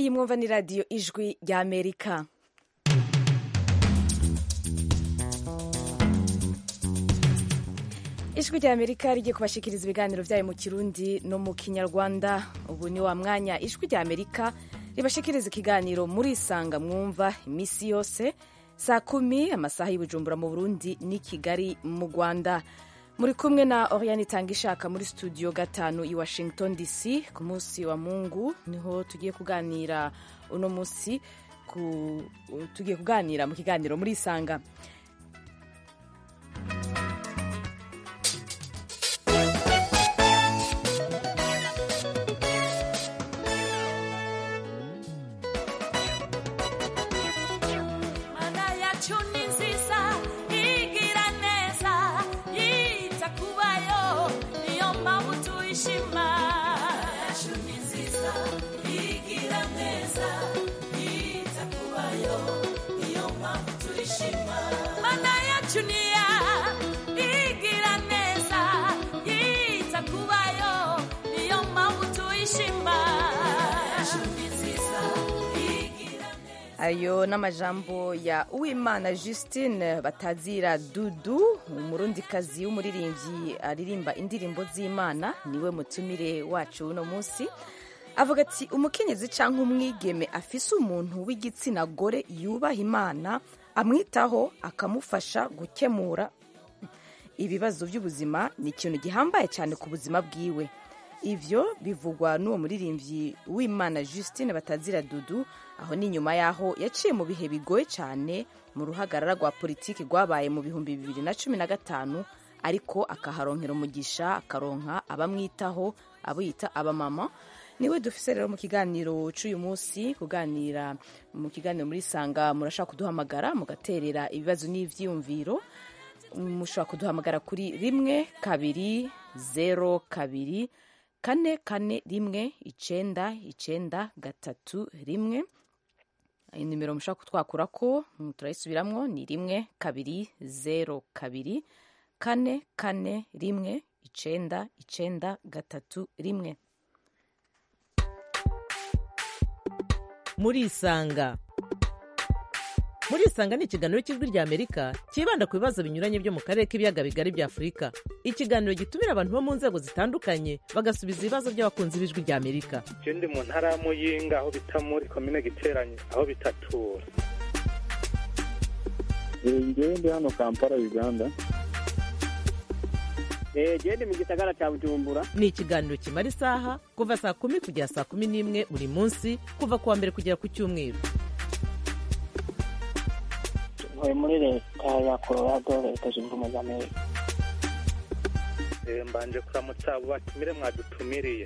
mwumva ni radiyo ijwi rya amerika ijwi rya amerika rigiye kubashikiriza ibiganiro byayo mu kirundi no mu kinyarwanda ubu ni wa mwanya ijwi rya amerika ribashikiriza ikiganiro muri isanga mwumva iminsi yose saa kumi amasaha y'ubujumbura mu burundi n'i kigali mu rwanda muri kumwe na oriane itanga ishaka muri studio gatanu i washington dc ku munsi wa mungu niho tugiye kuganira uno munsi ku, tugiye kuganira mu kiganiro muri isanga ayo n'amajambo ya uwimana justine batazira dudu umurundikazi w'umuririmbyi aririmba indirimbo z'imana niwe mutumire wacu uno munsi avuga ati umukenyezi cyangwa umwigeme afise umuntu w'igitsina gore yubaha imana amwitaho akamufasha gukemura ibibazo by'ubuzima ni ikintu gihambaye cyane ku buzima bwiwe ivyo bivugwa n'uwo muririmbyi w'imana justine batazira dudu aho ni nyuma y'aho yaciye mu bihe bigoye cyane mu ruhagarara rwa politiki rwabaye mu bihumbi bibiri na cumi na gatanu ariko akaharonkera umugisha akaronka abamwitaho abo yita abamama niwe dufise rero mu kiganiro c'uyu munsi kuganira mu kiganiro muri sanga murashaka kuduhamagara mugaterera ibibazo n'ivyiyumviro mushobora kuduhamagara kuri rimwe kabiri zero kabiri kane kane rimwe icenda icenda gatatu rimwe inimero mushobora kutwakura ko turayisubiramwo ni rimwe kabiri zero kabiri kane kane rimwe icenda icenda gatatu rimwe murisanga murisanga ni ikiganiro cy'ijwi rya amerika cyibanda ku bibazo binyuranye byo mu karere k'ibiyaga bigari bya afurika ikiganiro gitumira abantu bo mu nzego zitandukanye bagasubiza ibibazo by'abakunzi b'ijwi rya amerika je ndi mu ntara ya muyinga aho bita muri komine giteranye aho bitatura ngewe ndi hano kampala uganda gende mu gisagara cya bujumbura ni ikiganiro kimara isaha kuva saa kumi kugera saa kumi n'imwe buri munsi kuva ku wa mbere kugera ku cyumweru ntuye muri leta ya colorado leta zunze ubumwe za amerika mbanje kuramutsa abo batumire mwadutumiriye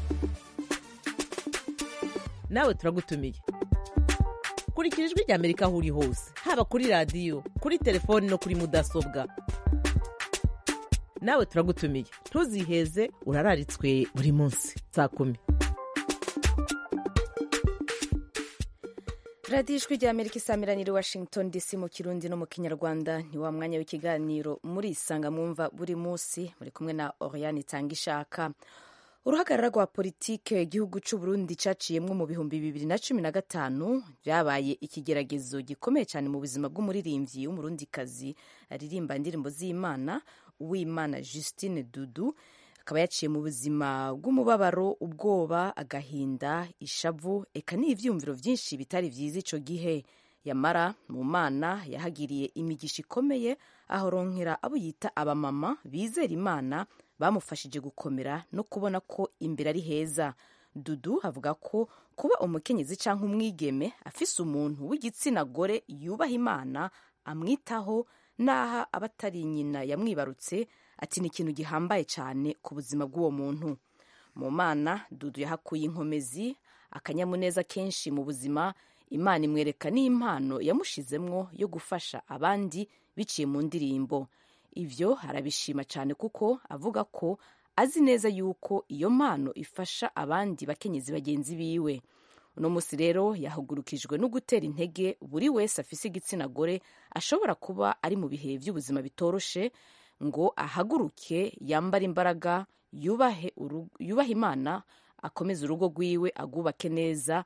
nawe turagutumiye kurikira ijwi rya amerika aho uri hose haba kuri radiyo kuri telefoni no kuri mudasobwa nawe turagutumiye ntuziheze urararitswe buri munsi saa kumi radiyo ijwi rya amerika isamiranyiri washington dc mu kirundi no mu kinyarwanda ni wa mwanya w'ikiganiro muri isanga mwumva buri munsi muri kumwe na oriane itanga ishaka uruhagarara rwa politike igihugu cy'u Burundi caciyemwo mu bihumbi bibiri na cumi na gatanu byabaye ikigeragezo gikomeye cyane mu buzima bw'umuririmbyi w'umurundikazi aririmba indirimbo z'imana uwimana justine dudu akaba yaciye mu buzima bw'umubabaro ubwoba agahinda ishavu eka n'ivyumviro vyinshi bitari vyiza ico gihe yamara mu mana yahagiriye imigisha ikomeye ahoronkera abo yita abamama bizera imana bamufashije gukomera no kubona ko imbere ari heza dudu avuga ko kuba umukenyezi canke umwigeme afise umuntu w'igitsina gore yubaha imana amwitaho n'aha abatari nyina yamwibarutse ati ni ikintu gihambaye cyane ku buzima bw'uwo muntu mu mana dudu yahakuye inkomezi akanyamuneza kenshi mu buzima imana imwereka n'impano yamushizemwo yo gufasha abandi biciye mu ndirimbo ivyo arabishima cyane kuko avuga ko azi neza yuko iyo mpano ifasha abandi bakenyezi bagenzi biwe uno munsi rero yahugurukijwe no gutera intege buri wese afise igitsina gore ashobora kuba ari mu bihe by'ubuzima bitoroshe ngo ahaguruke yambare imbaraga yubahe, yubahe imana akomeze urugo rwiwe agubake neza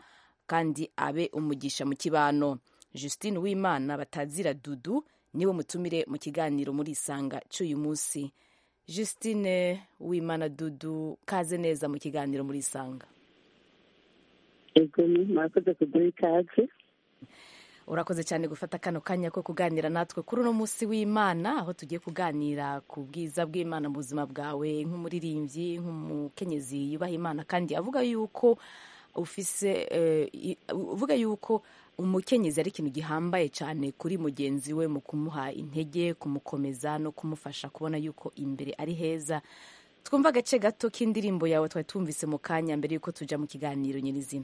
kandi abe umugisha mu kibano justine wimana batazira dudu niwe mutumire mu kiganiro muri isanga cy'uyu munsi justine wimana dudu kaze neza mu kiganiro muri isanga ego murakoze kuduha ikaze urakoze cyane gufata kano kanya ko kuganira natwe kuri uno munsi w'imana aho tugiye kuganira ku bwiza bw'imana mu buzima bwawe nk'umuririmbyi nk'umukenyezi yubaha imana kandi avuga yuko ufise uvuga yuko umukenyezi ari ikintu gihambaye cyane kuri mugenzi we mu kumuha intege kumukomeza no kumufasha kubona yuko imbere ari heza twumva agace gato k'indirimbo yawe twari tumvise mu kanya mbere yuko tujya mu kiganiro nyirizina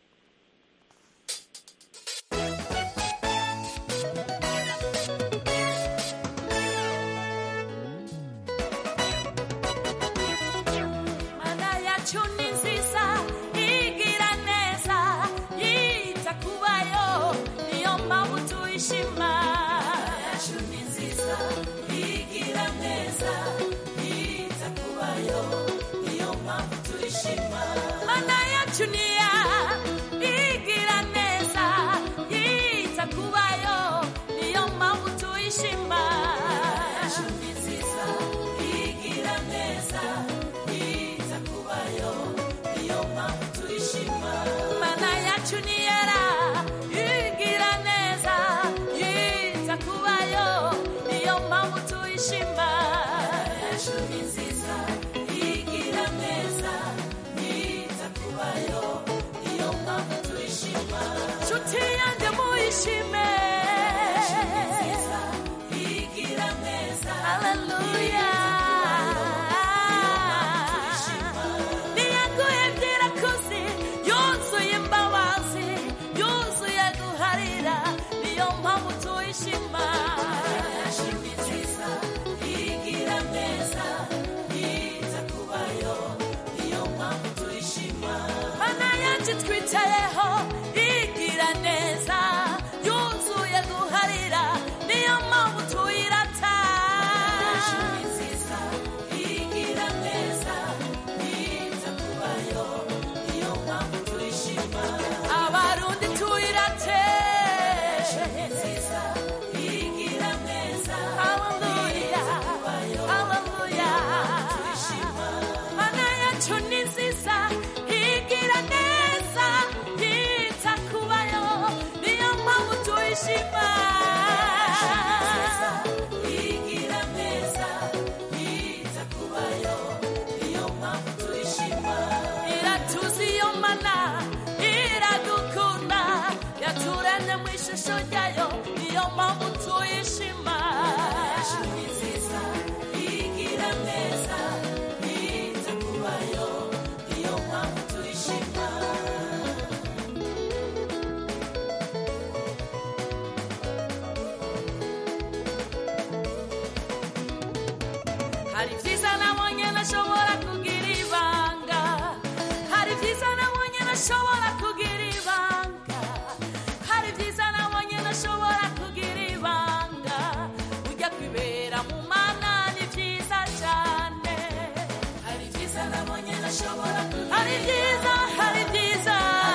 hari byiza nabonye ntashobora kugira ibanga hari byiza nabonye ntashobora kugira ibanga hari byiza nabonye ntashobora kugira ibanga ujya kwibera mu mana ni byiza cyane hari byiza nabonye ntashobora kugira hari byiza hari byiza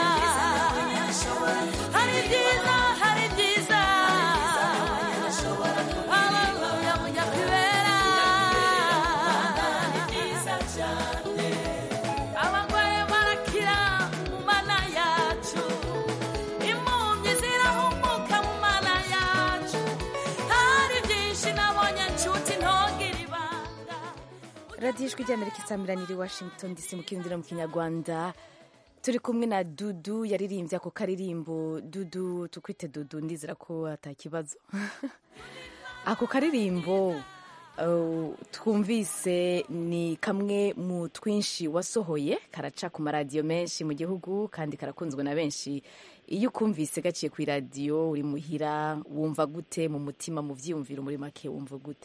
hari byiza hari byiza Hallelujah, ujya kwibera ni byiza cyane abagore barakira mu mana yacu impumyi zirahumuka mu mana yacu hari byinshi nabonye nshuti ntogire ibanga radiyo ijwi ry'amerika isamiraniye i washington dc mu kirindiro mu kinyarwanda turi kumwe na dudu yaririmbye ako karirimbo dudu tukwite dudu ndizera ko atakibazo ako karirimbo uh, twumvise ni kamwe mu twinshi wasohoye karaca ku maradiyo menshi mu gihugu kandi karakunzwe na benshi iyo ukumvise gaciye ku iradiyo uri muhira wumva gute mu mutima mu byiyumviro muri make wumva gute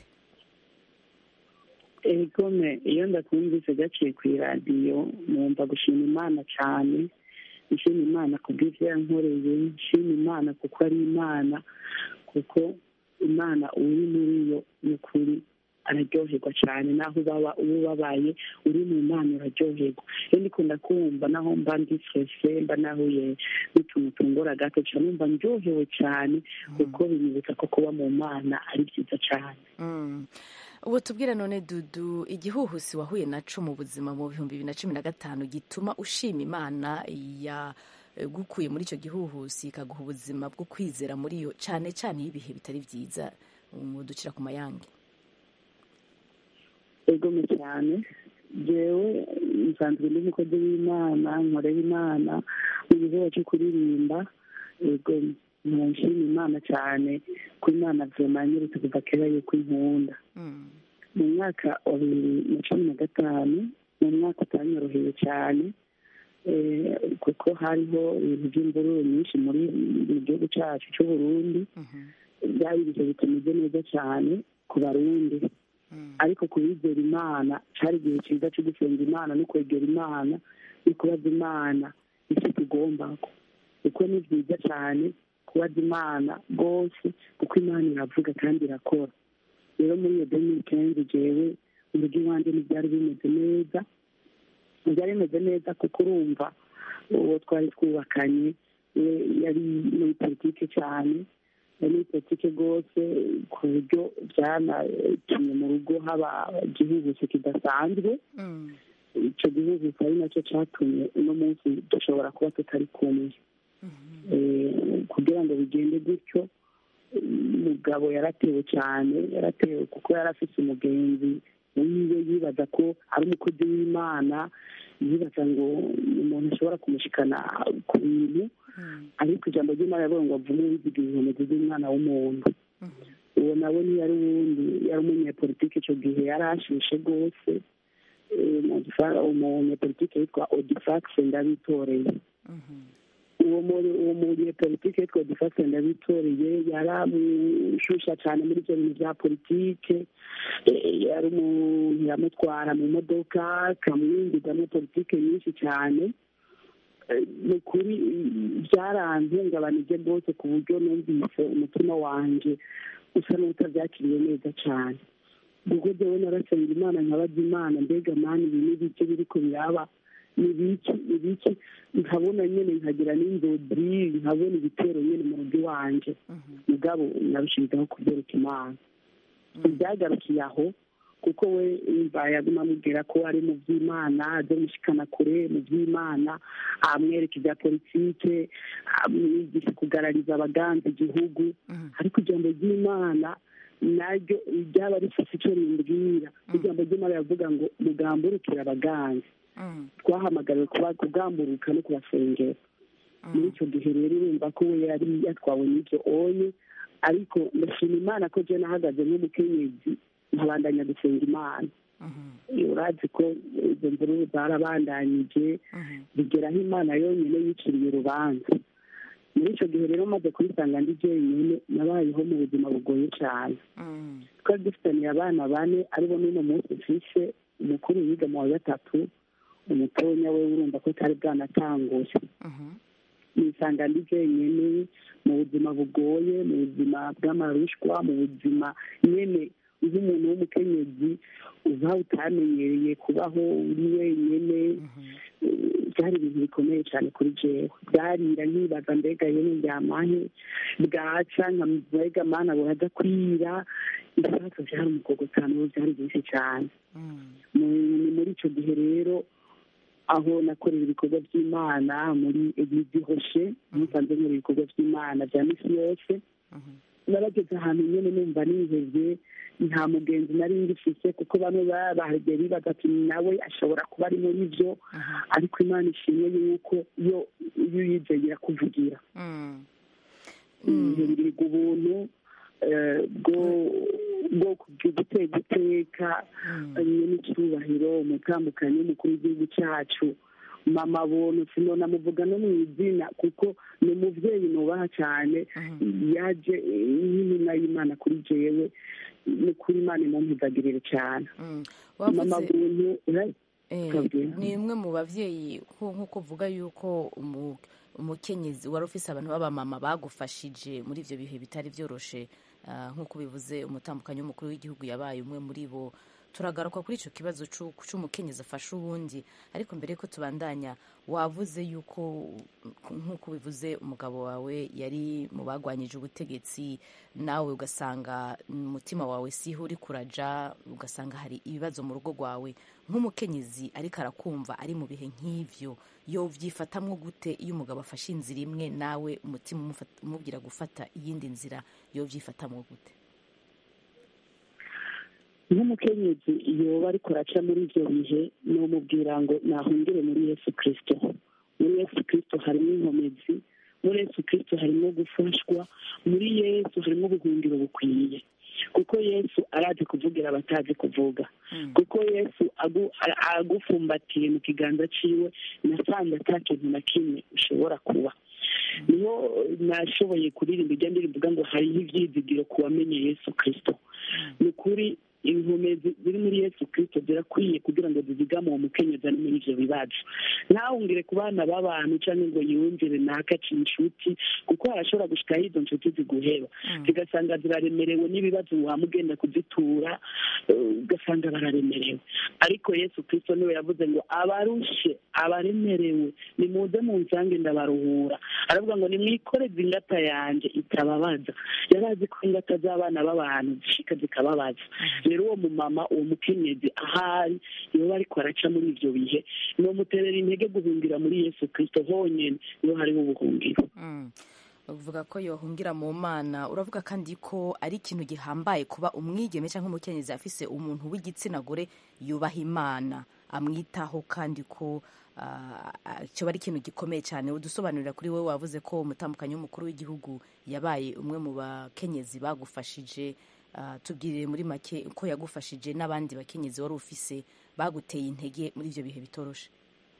egome iyo ndakumvise gaciye ku iradiyo numva gushima imana cyane nshima imana ku bw'ibyo yankoreye nshima imana kuko ari imana kuko imana uri muri yo ni ukuri araryoherwa cyane naho ubaba uba ubabaye uri mu mana uraryoherwa iyo ndikunda kumva naho mba ndi stresse mba nahuye n'utuntu tungora gato cyane numva ndyohewe cyane kuko binyibutsa ko kuba mu mana ari byiza cyane Mm. ubu tubwira none dudu igihuhusi wahuye naco mu buzima mu bihumbi bibiri na cumi na gatanu gituma ushima imana ya gukuye muri icyo gihuhusi ikaguha ubuzima bwo kwizera muri yo cyane cyane iyo ibihe bitari byiza muducira ku mayange egome cyane jewe nsanzwe ndi umukozi w'imana nkorera imana mu gikorwa cyo kuririmba ego nshima imana cyane ko imana vyomanyeretse kuva kera yuko inkunda mu mwaka wa bibiri na cumi na gatanu ni umwaka utanyoroheye cyane eh, kuko hariho ibintu by'imvururu nyinshi muri mu gihugu cyacu cy'uburundi byari ibihe bitameze neza cyane ku barundi ariko ku bizera imana cyari igihe cyiza cyo gusenga imana no kwegera imana no kubaza imana icyo tugomba kuko ni byiza cyane kubaza imana rwose kuko imana iravuga kandi irakora rero muri iyo deni kenzi jewe urugo iwanjye ntibyari bimeze neza ntibyari bimeze neza kuko urumva uwo twari twubakanye we yari muri politike cyane yari muri politike rwose ku buryo byanatumye mu rugo haba igihugusi kidasanzwe icyo gihugusi ari nacyo cyatumye uno munsi dushobora kuba tutari kumwe Eh, kugira ngo bigende gutyo umugabo yaratewe cyane yaratewe kuko yari afite umugenzi wiwe yibaza ko ari umukozi w'imana yibaza ngo umuntu ashobora kumushikana ku bintu ariko ijambo ry'imana yavuga ngo avume wiziga inkomezi z'umwana w'umuntu uwo nawe ntiyari uwundi yari umunyepolitike icyo gihe yari ashushe rwose Eh, Modifa- umunyepolitike yitwa odifax ndabitoreye uwo muri uwo munyepolitike yitwa odifax ndabitoreye yaramushusha cyane muri ibyo bintu bya politike Eh, yari umuntu yamutwara mu modoka akamwinjizamo politike nyinshi cyane Eh, ni ukuri byarantungabanije rwose ku buryo numvise umutima wanjye usa n'utabyakiriye neza cyane ubwo jyewe narasenga imana nkabaza imana mbega mani ibi ni bike biriko biraba ni biki ni biki nkabona nyene nkagira n'inzozi nkabona ibitero nyene mu rugo iwanje mugabo narushirizaho kubyereka imana ibyagarukiye aho kuko we yumva yaguma amubwira ko ari mu by'imana aze mushikana kure mu by'imana amwereka ibya politike amwigisha kugarariza abaganza igihugu ariko ijambo ry'imana naryo ryaba rifite icyo rimbwira ijambo ry'imana yavuga ngo mugamburukire abaganza twahamagariwe kuba kugamburuka no kubasengera muri icyo gihe rero urumva ko we yari yatwawe n'ibyo oye ariko ndashima imana ko je nahagaze nk'umukenyezi nkabandanya gusenga imana urazi ko izo mvururu zarabandanyije bigeraho imana yonyine yiciriye urubanza muri icyo gihe rero maze kubisanga ndi jyenyine nabayeho mu buzima bugoye cyane twari dufitaniye abana bane aribo n'uno munsi mfishe umukuru yiga mu wa gatatu umutonya we urumva ko atari bwanatanguje nisanga ndi jyenyine mu buzima bugoye mu buzima bw'amarushwa mu buzima nyene nk'umuntu w'umukenyezi uba utamenyereye kubaho uri wenyine byari ibintu bikomeye cyane kuri jewe byarira nkibaza mbega yewe ndyamahe bwaca mbega mana buraza kwira ibibazo byari umukogotano byari byinshi cyane ni muri icyo gihe rero aho nakorera ibikorwa by'imana muri egizi hoshe musanze nkora ibikorwa by'imana bya misi yose narageze ahantu nyine numva nihebye nta mugenzi nari ngifise kuko bamwe bagiye bibaza ati nawe ashobora kuba ari muri byo ariko imana ishimwe yuko iyo iyo uyizeye irakuvugira ngirirwa ubuntu bwo gutega iteka n'icyubahiro umutambukanyi w'umukuru w'igihugu cyacu mama buntu sinona muvuga no mu izina kuko ni umubyeyi nubaha cyane yaje nk'intumwa y'imana kuri jewe ni kuri imana imumpizagirire cyane mama buntu ni imwe mu babyeyi nk'uko uvuga yuko umukenyezi wari ufise abantu b'abamama bagufashije muri ibyo bihe bitari byoroshe Ah, nk'uko bivuze umutambukanyi w'umukuru w'igihugu yabaye umwe muri bo turagaruka kuri icyo kibazo c'u- c'umukenyezi afasha uwundi ariko mbere yuko tubandanya wavuze yuko nk'uko bivuze umugabo wawe yari mu bagwanyije ubutegetsi nawe ugasanga umutima wawe siho uri kuraja ugasanga hari ibibazo mu rugo rwawe nk'umukenyezi ariko arakumva ari mu bihe nk'ivyo yovyifatamwo gute iyo umugabo afashe inzira imwe nawe umutima umufata- umubwira gufata iyindi nzira yovyifatamwo gute nk'umukenyezi yoba ariko araca muri ibyo bihe nomubwira ngo nahungire muri yesu kirisito muri yesu kirisito harimo inkomezi muri yesu kirisito harimo gufashwa muri yesu harimo ubuhungiro bukwiye kuko yesu arazi kuvugira abatazi kuvuga kuko yesu agu- a- agufumbatiye mu kiganza ciwe nasanze ata kintu na kimwe ushobora kuba niho nashoboye kuririmba ijya ndirimbuga ngo hariho ibyizigiro ku wamenye yesu kirisito ni ukuri inkomezi ziri muri yesu kirisito zirakwiye kugira ngo zizigame uwo mukenyezi ari muri ivyo bibazo ntawungire ku bana b'abantu cyangwa ngo yumvire nakaci inshuti kuko harashobora gushikaho izo nshuti ziguheba zigasanga ziraremerewe n'ibibazo wamugenda kuzitura eh, ugasanga bararemerewe ariko yesu kirisito niwe yavuze ngo abarushe abaremerewe nimuze munsange ndabaruhura aravuga ngo nimwikoreze ingata yanje itababaza yari azi ko ingata z'abana b'abantu zishika zikababaza rero uwo mumama uwo mukenyezi ahari iyo ariko araca muri ivyo bihe nomuterera intege guhungira muri yesu kirisito honyene niho hariho ubuhungiro Mm. uvuga ko yohungira mu mana uravuga kandi ko ari ikintu gihambaye kuba umwigeme cyangwa umukenyezi afise umuntu w'igitsina gore yubaha imana amwitaho kandi ko ah, ah, cyoba ari ikintu gikomeye cyane udusobanurira kuri wowe wavuze ko umutambukanyi w'umukuru w'igihugu yabaye umwe mu bakenyezi bagufashije Ah, tubwirire muri make ko yagufashije n'abandi bakenyezi wari ufise baguteye intege muri ibyo bihe bitoroshe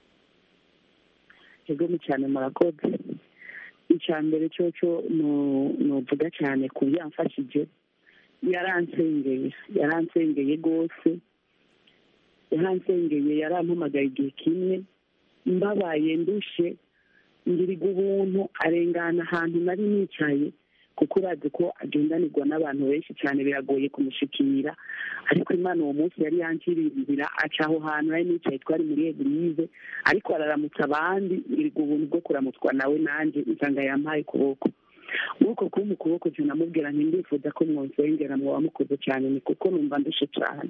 egome cyane murakoze icya mbere cyo cyo nuvuga cyane ku byo yamfashije yaransengeye yaransengeye rwose yaransengeye yarampamagaye igihe kimwe mbabaye ndushe ngiriga ubuntu arengana ahantu nari nicaye kuko urazi ko agendanirwa n'abantu benshi cyane biragoye kumushikira ariko imana uwo munsi yari yankiriye inzira aca aho hantu nari nicaye twari muri egirize ariko araramutsa abandi ngiriga ubuntu bwo kuramutswa nawe nanjye nsanga yampaye ukuboko muri uko kuba ukuboko cyo namubwira nti ndifuza ko mwonsengera mwaba mukoze cyane ni kuko numva ndushe cyane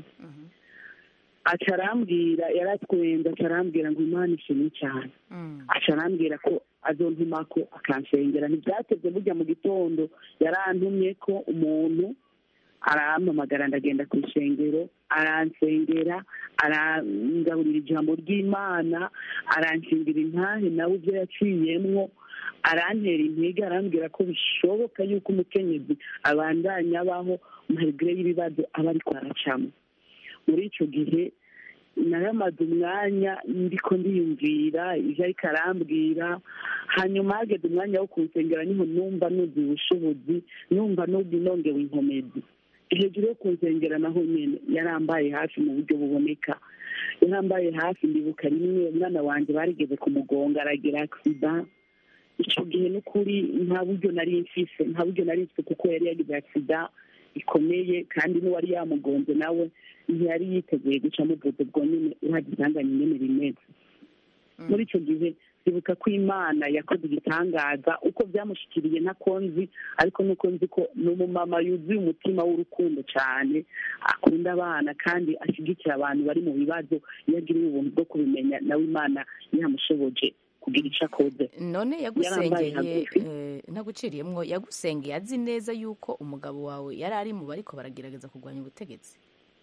aca arambwira yaratwenda aca arambwira ngo imana ishimwe cyane aca arambwira ko azontuma ko akansengera ntibyateze burya mu gitondo yarantumye ko umuntu arampamagara ndagenda ku ishengero aransengera arangaburira ijambo ry'imana aranshingira intahe nawe ibyo yaciyemwo arantera intege arambwira ko bishoboka yuko umukenyezi abandanya abaho marigre y'ibibazo aba ariko aracamo muri icyo gihe naramaze umwanya ndiko ndiyumvira ibyo ariko arambwira hanyuma hageze umwanya wo kunsengera niho numva nuzuye ubushobozi numva nuzi nongewe inkomezi hejuru yo kunsengera naho nyine yarambaye hafi mu buryo buboneka yarambaye hafi ndibuka rimwe umwana wanjye barigeze kumugonga aragira agisida icyo gihe n'ukuri nta buryo nari mfise nta buryo nari mfise kuko yari yagize agisida ikomeye kandi n'uwari yamugonze nawe ntiyari yiteguye guca muvuze bwo nyine uhaga isanganya nyine rimeze muri icyo gihe ndibuka ko imana yakoze igitangaza uko byamushyikiriye nako nzi ariko nuko nzi ko ni umumama yuzuye umutima w'urukundo cyane akunda abana kandi ashyigikira abantu bari mu bibazo iyo agiriye ubuntu bwo kubimenya nawe imana yamushoboje kugira icyo akoze none Yarambaye yagusengeye hagufi. eh, ntaguciriyemwo yagusengeye azi neza yuko umugabo wawe yari ari mu bariko baragerageza kurwanya ubutegetsi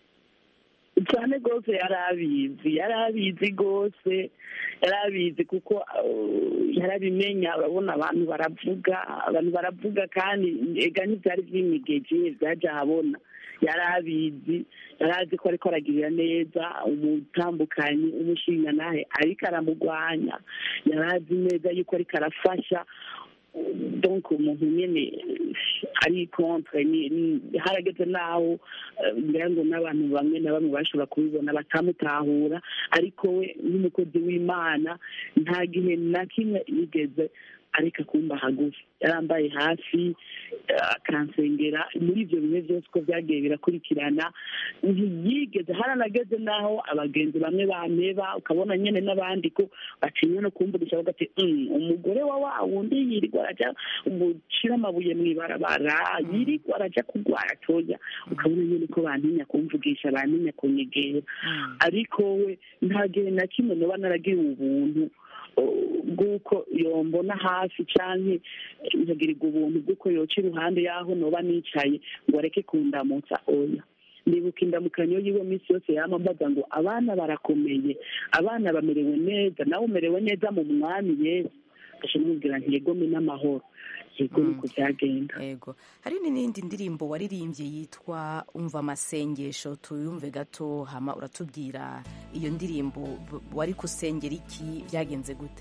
cyane rwose yari abizi yari abizi rwose yari abizi kuko uh, yarabimenya urabona abantu baravuga abantu baravuga kandi ega ntibyari by'imigeje byajya ahabona yari abizi yari azi ko ariko aragirira neza umutambukanyi umushinga nawe ariko aramugwanya yari azi neza yuko ariko arafasha donc umuntu nyine ari contre ni- ni- harageze n'aho eh, ngira ngo n'abantu bamwe na bamwe bashobora kubibona batamutahura ariko we nk'umukozi w'imana nta gihe na kimwe yigeze ariko akumba hagufi yarambaye hafi eh, akansengera muri ibyo bihe byose uko byagiye birakurikirana ntiyigeze haranageze n'aho abagenzi bamwe bameba ukabona nyine n'abandi ko batinya no kumvugisha bavuga ati "Mm, umugore wa wa wundi yirirwa arajya gucira amabuye mu ibarabara yirirwa arajya kurwara toya ukabona nyine ko bantinya kumvugisha bantinya kunyegera ariko we nta gihe na kimwe noba naragira ubuntu uh, bw'uko yombona hafi canke nkagirirwa ubuntu bw'uko yoca iruhande y'aho noba nicaye ngo areke kundamutsa oya ndibuka indamukanyo yiwe minsi yose yama mbaza ngo abana barakomeye abana bamerewe neza nawe umerewe neza mu mwami yesu gasha mubwira nti yegome n'amahoro yego niko byagenda yego hari n'indi ndirimbo waririmbye yitwa umva amasengesho tuyumve gato hama uratubwira iyo ndirimbo b- wari kusengera iki byagenze gute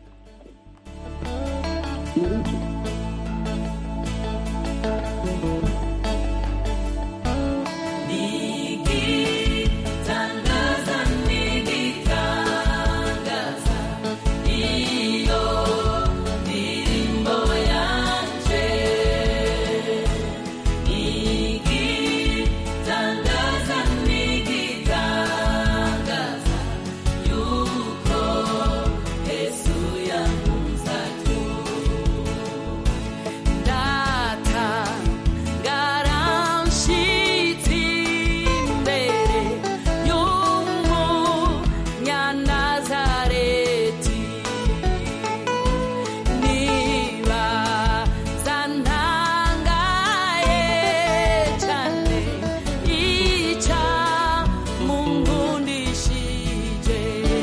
muri iki Nigitangaza, nigitangaza, iyo ndirimbo yanje. Nigitangaza, nigitangaza, yuko Yesu yankunze atyo. Data garanshitsi imbere y'umunyanazareti niba zantangaye cane ica mungundishije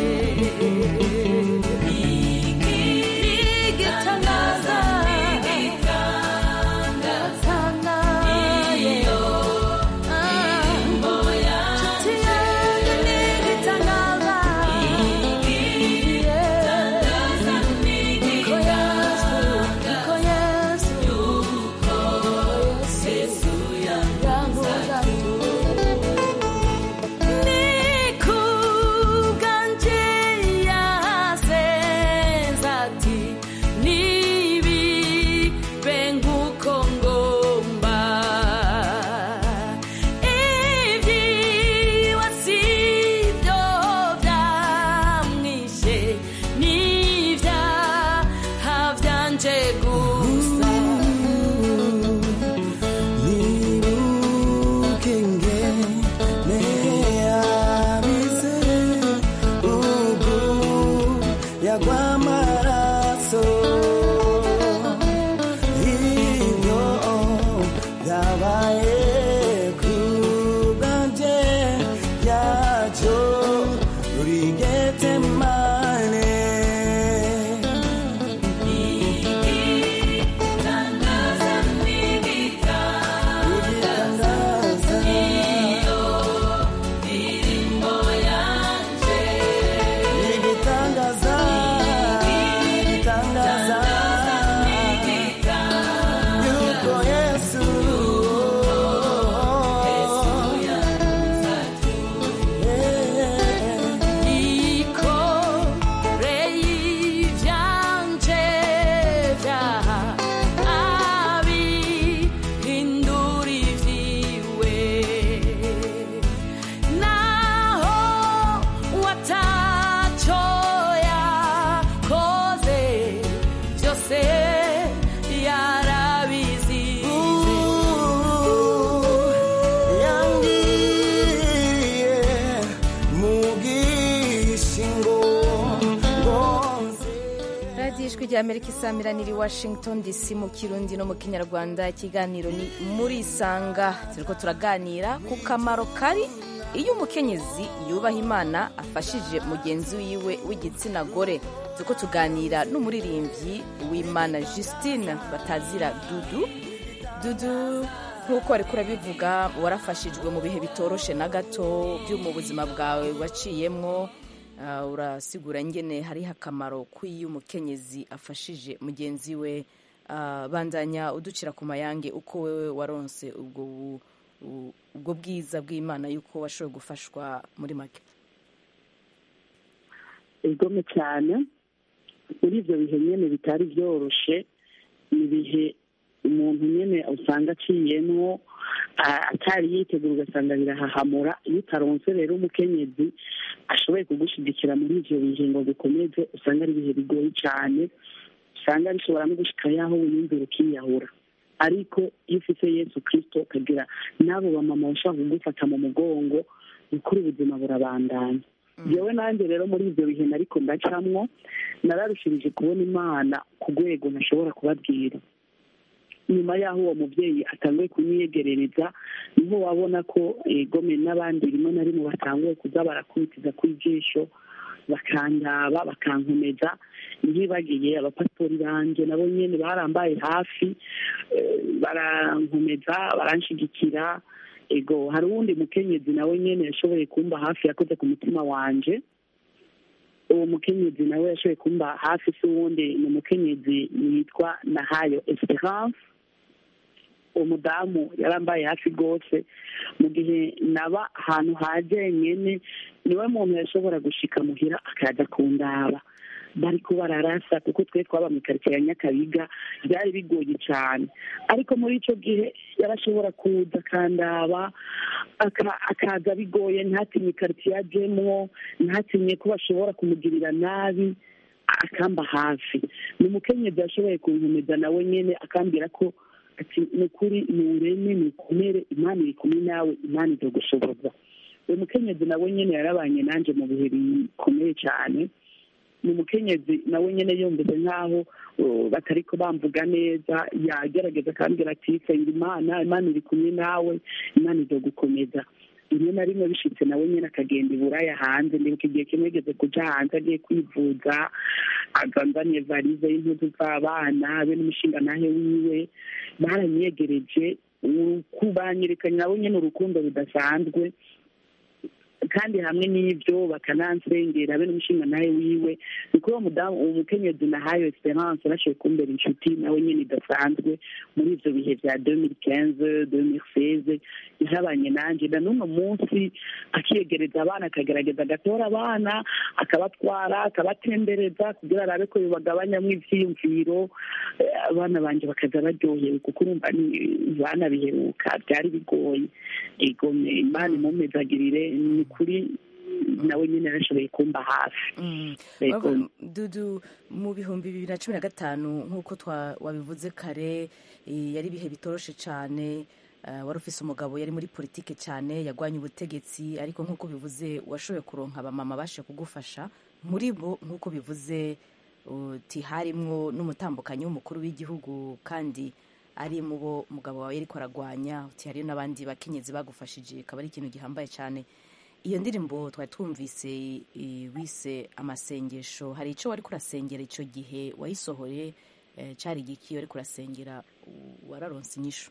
igitangaza igitangaza iyo ndirimbo yanjye igitangaza igitangaza igitangaza yuko Yesu yankunze nikubwanje yasenze ati nibibe nk'uko ngomba ibyiwe sibyo byamwishe n'ibyaha byanje gusa yagwamaraso iyo yabaye kubwanje yacyo rigetemane igitangaza n'igitangaza iyo ndirimbo yanje igitangaza igitangaza yuko yesu ikoreye ivyanje vyaha abihindura ivyiwe naho wataco yakoze vyose yarabizize yangiye mu bwishingo ngonze radiyo ijwi rya amerika isamiraniye i washington dc mu kirundi no mu kinyarwanda ikiganiro ni muri isanga turiko turaganira ku kamaro kari iyo umukenyezi yubaha imana afashije mugenzi wiwe w'igitsina gore turiko tuganira n'umuririmbyi w'imana justine batazira dudu dudu nk'uko wari kurabivuga warafashijwe mu bihe bitoroshe na gato byo mu buzima bwawe waciyemwo Ah, urasigura ngene hariho akamaro kw'iyo umukenyezi afashije mugenzi we Ah, bandanya uducira ku mayange uko wewe waronse ubwo bu- u- ubwo bwiza bw'imana yuko washoboye gufashwa muri make igome cyane muri ibyo bihe nyine bitari byoroshe ni ibihe umuntu nyine usanga aciyemwo a- atari yitegura ugasanga birahahamura iyo utaronse rero umukenyezi ashoboye kugushyigikira muri ibyo bihe ngo bikomeze usanga ari ibihe bigoye cyane usanga bishobora no gushika yaho wiyumvira ukiyahura ariko iyo ufite yesu kirisito ukagira n'abo bamama bashaka kugufata mu mugongo ni ukuri ubuzima burabandanya yewe nanjye rero muri ibyo bihe nariko ndacamwo nararushirije kubona imana ku rwego ntashobora kubabwira nyuma y'aho uwo mubyeyi atanguye kunyiyegerereza niho wabona ko gome n'abandi rimwe na rimwe batanguye kuza barakubitiza ku ijisho bakandaba bakankomeza ntibagiye abapasitori banjye nabo nyine barambaye hafi eh, barankomeza baranshigikira ego hari uwundi mukenyezi nawe nyine yashoboye kumba hafi yakoze ku mutima wanje uwo mukenyezi nawe yashoboye kumba hafi si uwundi ni umukenyezi yitwa nahayo esperance uwo mudamu yarambaye hafi rwose mu gihe naba ahantu hajenyene niwe muntu yashobora gushika muhira akaza kundaba bariko bararasa kuko twe twaba mu karitsiye ya nyakabiga byari bigoye cyane ariko muri ico gihe yarashobora kuza akandaba aka- akaza bigoye ntatinye ikaritsiye ajemwo ntatinye ko bashobora kumugirira nabi akamba hafi ni umukenyezi yashoboye kunkomeza nawe nyene akambwira ko ati ni ukuri ni ureme ni ukomere imana iri kumwe nawe imana izogushoboza uwo mukenyezi nawe nyene yarabanye nanje mu bihe bikomeye cyane ni umukenyezi nawe nyene yumvise nk'aho uh, batariko bamvuga neza yagerageza akambwira ati senga imana imana iri kumwe nawe imana izogukomeza rimwe na rimwe bishitse nawe nyine akagenda i buraya hanze ndibuka igihe kimwe yigeze kuja hanze agiye kwivuza azanzaniye varize y'impuzu z'abana be n'umushinga nahe wiwe baranyegereje uruku- banyerekanye nabo nyine urukundo rudasanzwe kandi hamwe n'ibyo bakanansengera be n'umushinga nawe wiwe ni kuri uwo mudamu uwo mukenyezi nahayo esperance yarashoboye kumbera inshuti nawe nyine idasanzwe muri ivyo bihe vya 2015 2016 yarabanye nanje na n'uno munsi akiyegereza abana akagerageza agatora abana akabatwara akabatembereza kugira arabe ko bibagabanyamwo ivyiyumviro eh, abana banje bakaza baryohewe kuko urumva ni bana biheruka byari bigoye igome imana imumezagirire ni kuri nawe nyine yarashoboye kumba hafi Mm. Yego. Urabona, dudu mu bihumbi bibiri na cumi na gatanu nk'uko twa- wabivuze kare eh, yari ibihe bitoroshe cyane eh, wari ufise umugabo yari muri politike cyane yagwanye ubutegetsi ariko nk'uko bivuze washoboye kuronka abamama bashe kugufasha muri bo nk'uko bivuze uti harimwo n'umutambukanyi w'umukuru w'igihugu kandi ari mu bo umugabo wawe yariko aragwanya uti hariyo n'abandi bakenyezi bagufashije akaba ari ikintu gihambaye cyane iyo ndirimbo twari twumvise i- wise amasengesho hari icyo wari kurasengera icyo gihe wayisohoye eh, cyari igiki wari kurasengera u- wararonse inyishu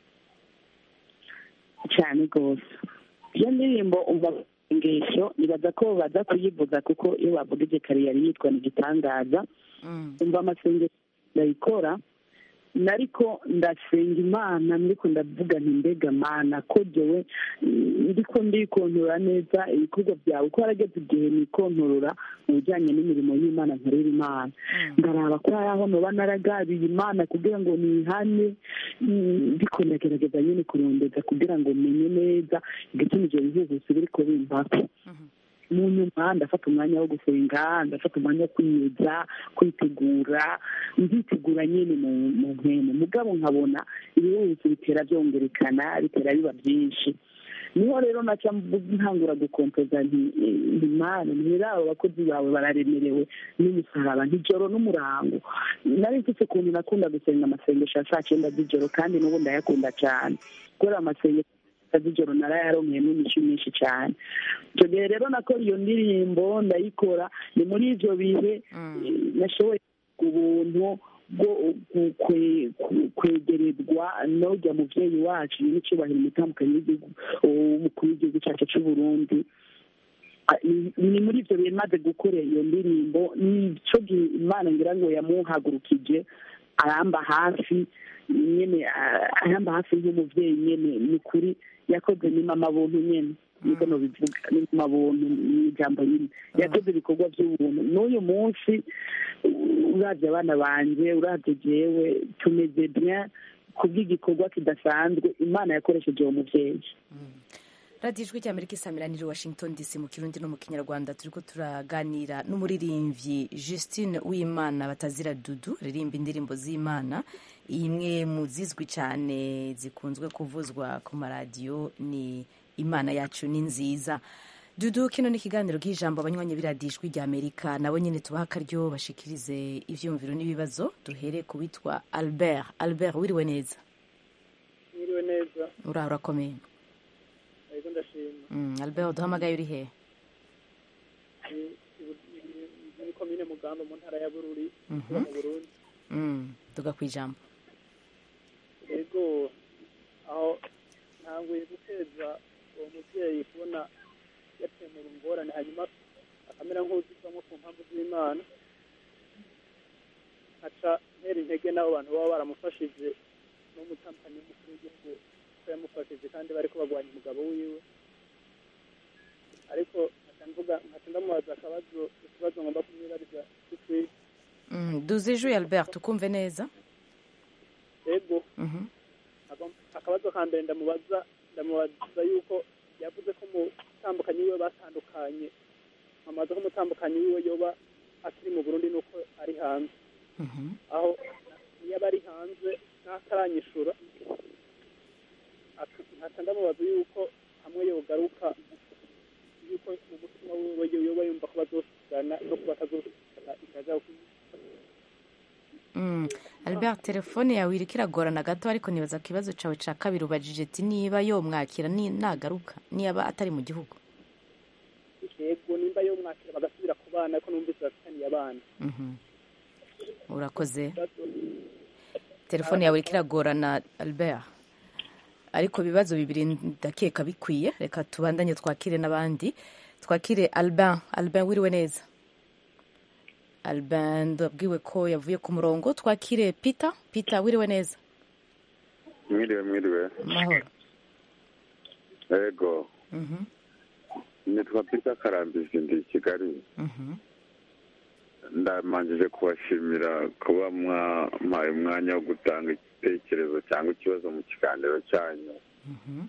cyane rwose iyo ndirimbo umva ingesho nibaza ko baza kuyivuza kuko iyo bavuga ibyo kare yari yitwa ni igitangaza Mm. umva amasengesho ndayikora nariko ndasenga imana ndiko ndavuga nti mbega mana ko jewe mm, ndiko ndikontorora neza ibikorwa byawe uko harageze igihe nikontorora mu bijyanye n'imirimo y'imana nkorera imana ndaraba ko hari aho noba naragabiye imana kugira ngo nihane mm, ndiko ndagerageza nyine kurondeza kugira ngo menye neza igituma ivyo bihuhusi biriko bimpako mu nyuma ndafata umwanya wo gusenga ndafata umwanya wo kwiyeza kwitegura nditegura nyine mu mu mpemu mugabo nkabona ibihuhusi bitera byongerekana bitera biba byinshi niho rero naca mvu- ntangura gukompoza nti nti mana ntihera abo bakozi bawe bararemerewe n'umusaraba ntijoro n'umurango nari mfite ukuntu nakunda gusenga amasengesho ya saa cyenda z'ijoro kandi n'ubu ndayakunda cyane kubera amasengesho z'ijoro narayaronkeyemo inyishu nyinshi cyane icyo gihe rero nakora iyo ndirimbo ndayikora ni muri ibyo bihe eh, nashoboye ubuntu bwo ku- kwe- ku- kwegerezwa n'ujya mubyeyi wacu n'icyubahiro umutambukanyi w'igihugu umukuru w'igihugu cyacu cy'u Burundi Ah, ni- ni muri ibyo bihe maze gukora iyo ndirimbo nicyo gihe imana ngira ngo yamuhagurukije aramba hafi nyene ah, aramba hafi nk'umuvyeyi nyene ni kuri yakoze ni mama buntu nyene niko nobivuga ni mu mabuntu ni ijambo rimwe yakoze ibikorwa by'ubuntu n'uyu munsi uravye abana banje uravye jewe tumeze bien kubw'igikorwa kidasanzwe imana yakoresheje uwo muvyeyi radiyo ijwi ry'amerika isamiraniye washington dc mu kirundi no mu kinyarwanda turiko turaganira n'umuririmbyi justine w'imana batazira dudu ririmba indirimbo z'imana imwe mu zizwi cyane zikunzwe kuvuzwa ku maradiyo ni imana yacu ni nziza dudu kino ni ikiganiro k'ijambo abanywanyi b'iradiyo ijwi ry'amerika nabo nyine tubaha akaryo bashikirize ivyumviro n'ibibazo duhere ku witwa albert albert wiriwe neza mwiriwe neza uraho urakomeye ariko ndashima Mm, albert duhamagaye uri hehe Ni- ni- ni- muri komine mugamba mu ntara ya bururi Mhm. iba mu burundi Mm, tuga ku ijambo yego aho ntanguye guteza uwo mubyeyi kubona yatemura ingorane hanyuma akamera nk'uzivamo ku mpamvu z'imana aca ntera intege n'abo bantu baba baramufashije n'umutampanyi w'umukuru w'igihugu ko yamufashije kandi bariko bagwanya umugabo wiwe ariko nkaca mvuga nkaca ndamubaza akabazo ikibazo ngomba kumwibariza gitwite Mm, duze ijwi albert tukumve neza yego Mhm. Aka- akabazo ka mbere ndamubaza ndamubaza yuko yavuze ko umutambukanyi wiwe batandukanye amaze ko umutambukanyi wiwe yoba akiri mu burundi nuko ari hanze Mhm. aho niyo aba ari hanze ntataranyishura aka- nkaca ndamubaza yuko hamwe yogaruka yuko mu mutima wiwe yoba yumva ko bazosigana no kuba atazosigana ikaja Mm. albert telefone yawe iriko iragorana gato ariko nibaza ku kibazo cawe ca kabiri ubajije ati niba yomwakira ni- nagaruka niba atari mu gihugu yego nimba yomwakira bagasubira ku bana ariko numvise bafitaniye abana Mhm. urakoze telefone yawe iriko iragorana albert ariko ibibazo bibiri ndakeka bikwiye reka tubandanye twakire n'abandi twakire albin albin wiriwe neza albin ndabwiwe ko yavuye ku murongo twakire peter peter wiriwe neza mwiriwe mwiriwe amahoro yego Mhm, nitwa peter karambizi ndi i kigali mhm. ndamanjije kubashimira kuba mwampaye umwanya wo gutanga igitekerezo cyangwa ikibazo mu kiganiro cyanyu Mhm.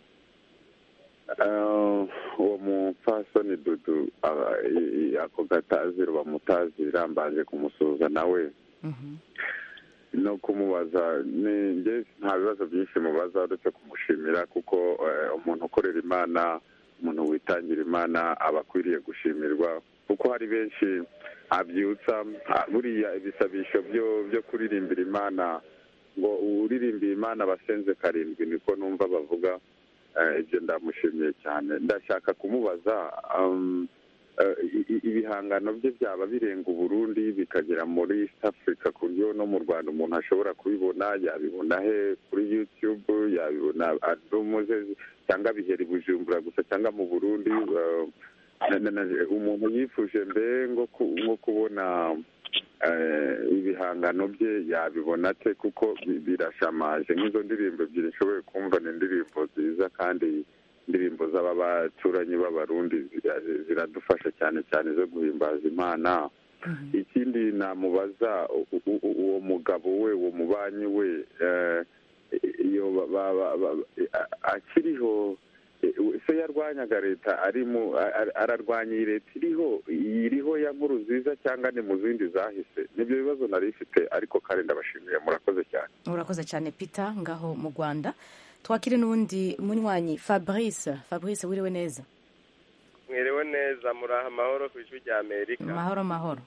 Eh, uwo mupfasoni dudu ah, i- i- ako gataziro bamutazira mbanje kumusuhuza nawe Mhm. no kumubaza ni njye nta bibazo byinshi mubaza uretse kumushimira kuko eh, umuntu ukorera imana umuntu witangira imana aba akwiriye gushimirwa kuko hari benshi abyutsa ah, buriya ibisabisho byo byo kuririmbira imana ngo uririmbiye imana abasenze karindwi niko numva bavuga eh, ibyo ndamushimiye cyane ndashaka kumubaza um, eh, i- i- ibihangano bye byaba birenga uburundi bikagera muri east africa ku buryo no mu rwanda umuntu ashobora kubibona yabibona he kuri youtube yabibona alumu ze cyangwa bihera i bujumbura gusa cyangwa mu burundi eh, na- na- na- umuntu yifuje mbe ngo ku- nko kubona eh, ibihangano bye yabibona ate kuko bi- birashamaje nk'izo ndirimbo ebyiri nshoboye kumva ni indirimbo nziza kandi indirimbo z'aba baturanyi b'abarundi zira- ziradufasha cyane cyane zo guhimbaza imana ikindi namubaza u- u- u- uwo mugabo we uwo mubanyi we eh, iyo ba- ba- ba- ba- a- akiriho eh, se yarwanyaga leta arimo a- a- ararwanya iyi leta iriho iriho ya nkuru nziza cyangwa ni mu zindi zahise nibyo bibazo nari ifite ariko kandi ndabashimiye murakoze cyane urakoze cyane peter ngaho mu rwanda twakire n'uwundi munywanyi fabrice fabrice wiriwe neza mwiriwe neza muraha amahoro ku ijwi rya amerika mahoro mahoro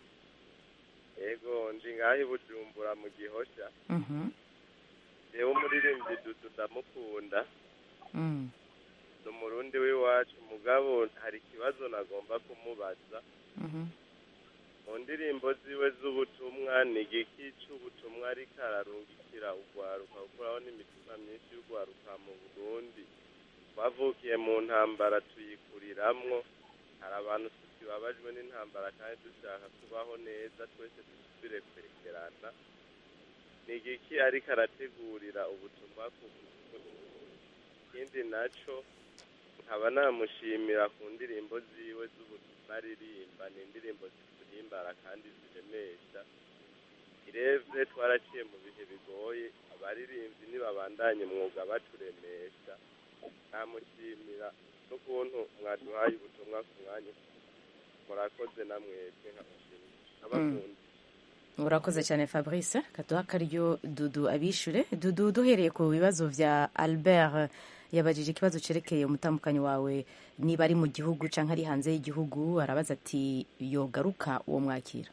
yego ndi ngaho i bujumbura mu gihosha Mhm, yewe umuririmbyi dudu ndamukunda mm. ni umurundi w'iwacu mugabo hari ikibazo nagomba kumubaza Mhm. mu ndirimbo ziwe z'ubutumwa ni igiki cy'ubutumwa ariko ararungikira urwaruka gukuraho n'imitima myinshi y'urwaruka mu burundi twavukiye mu ntambara tuyikuriramwo hari abantu tukibabajwe n'intambara kandi dushaka kubaho neza twese dusubire kwegerana ni igiki ariko arategurira ubutumwa ku ikindi naco nkaba namushimira ku ndirimbo ziwe z'ubutumwa aririmba ni indirimbo ziturimbara kandi ziremesha irevye twaraciye mu bihe bigoye abaririmbyi nibabandanye umwuga baturemesha namushimira n'ukuntu mwaduhaye ubutumwa ku mwanya murakoze namwebwe nkamushimira abakunda urakoze cyane fabrice kaduha akaryo dudu abishure dudu duhereye ku bibazo vya albert yabajije ikibazo cerekeye umutambukanyi wawe niba ari mu gihugu canke ari hanze y'igihugu arabaza ati yogaruka uwo mwakira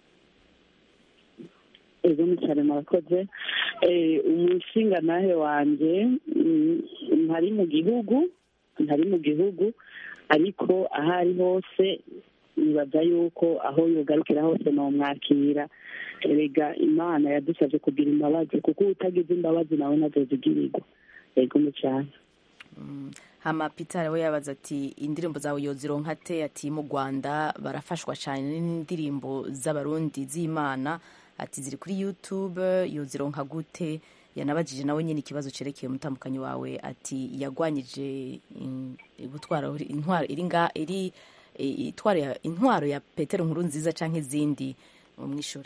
ego cyane murakoze Eh, umushinga nawe wanjye mm, ntari mu gihugu ntari mu gihugu ariko aho ari hose nibaza yuko aho yogarukira hose nomwakira erega imana yadusabye kugira imbabazi kuko utagize imbabazi nawe ntazozigirirwa ego mu cyane hama peter we yabaza ati indirimbo zawe yozironka te ati mu rwanda barafashwa cyane n'indirimbo z'abarundi z'imana ati ziri kuri youtube yozironka gute yanabajije nawe nyine ikibazo cerekeye umutambukanyi wawe ati yagwanyije in- gutwara intwaro iri nga iri i- itwaro ya- intwaro ya petero nkuru nziza canke izindi umwishure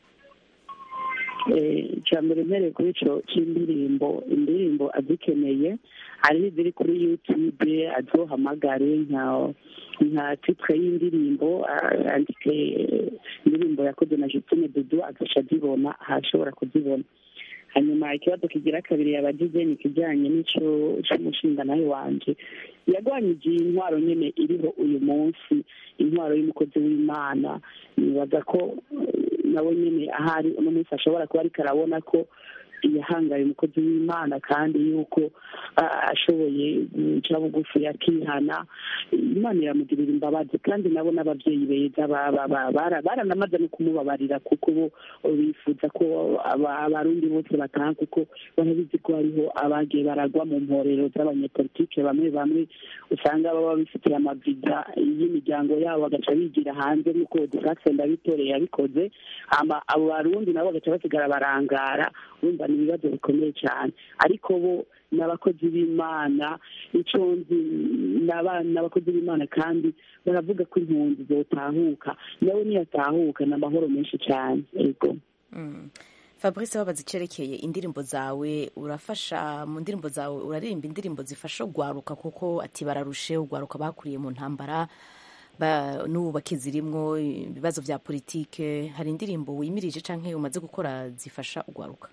icya mbere mpereye kuri icyo cy'indirimbo indirimbo azikeneye hari iziri kuri yutube azohamagare nka nka titire y'indirimbo ah, yandike indirimbo yakoze na Justine Dudu agaca azibona ahashobora kuzibona hanyuma ikibazo kigira kabiri yabagize ni ikijyanye n'icyo cy'umushinga nawe wanje yagwanyije iyi ntwaro nyine iriho uyu munsi intwaro y'umukozi w'imana nibaza ko eh, nawe nyine ahari uno munsi ashobora kuba ariko arabona ko yahangaye umukozi w'imana kandi yuko ah, ashoboye guca bugufi akihana imana iramugirira imbabazi kandi nabo n'ababyeyi beza ba- ba- ba- bara- baranamaze no kumubabarira kuko bo bifuza ko aba- abarundi bose bataha kuko barabizi ko hariho abagiye baragwa mu mporero z'abanyepolitike bamwe bamwe usanga baba bifitiye amaviza y'imiryango yabo bagaca bigira hanze nk'uko dufase ndabitoreye yabikoze hama abo barundi nabo bagaca basigara barangara urumva ni ibibazo bikomeye cyane ariko bo ni abakozi b'imana icyo nzi ni abana ni abakozi b'imana kandi baravuga ko impunzi zotahuka nawe niyatahuka ni amahoro menshi cyane yego Mm. fabrice wabaza icyerekeye indirimbo zawe urafasha mu ndirimbo zawe uraririmba indirimbo zifasha ugwaruka kuko ati bararushe ugwaruka bakuriye mu ntambara ba- n'ubu bakizirimwo ibibazo vya politike hari indirimbo wimirije canke umaze gukora zifasha ugwaruka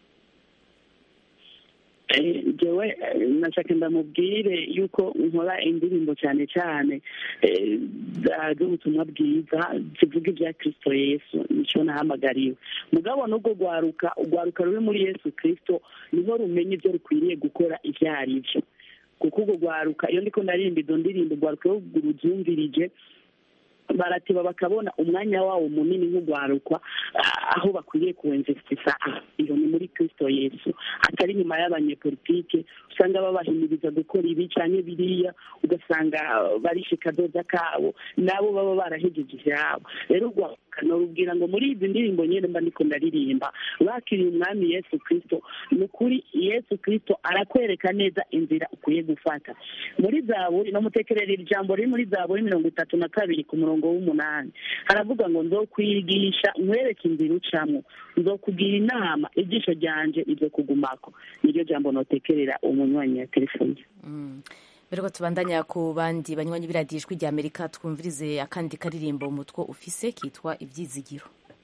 Eh, jewe eh, nashaka ndamubwire yuko nkora indirimbo cyane cyane eh, za- z'ubutumwa bwiza zivuga ibya kristo yesu nicyo nahamagariwe mugabo n'ubwo rwaruka urwaruka ruri muri yesu kristo niho rumenya ibyo rukwiriye gukora ibyo ari byo kuko urwo rwaruka iyo ndiko ndarimba izo ndirimbo urwaruka iyo rubyumvirije baratiba bakabona umwanya wawo munini nk'urwarukwa ah, aho bakwiriye kuwemvesitisa iyo ni muri kristo yesu atari nyuma y'abanyepolitike usanga babahimiriza gukora ibi cyangwa biriya ugasanga ah, barishe kadoza kabo nabo baba barahejeje ivyabo rero urwaruka norubwira ngo muri izi ndirimbo nyene mba ndiko ndaririmba bakiriye umwami yesu kristo ni ukuri yesu kristo arakwereka neza inzira ukwiye gufata muri zaburi no mutekerera iri jambo riri muri zaburi mirongo itatu na kabiri ku murongo w'umunani haravuga ngo nzokwigisha nkwereke inzira ucamo nzokugira inama ijisho ryanje izokugumako niryo jambo notekerera umunywanyi ya telefoni Mm. mbere ko tubandanya ku bandi banywanyi b'iradiyo ijwi rya amerika twumvirize akandi karirimbo umutwe ufise kitwa ivyizigiro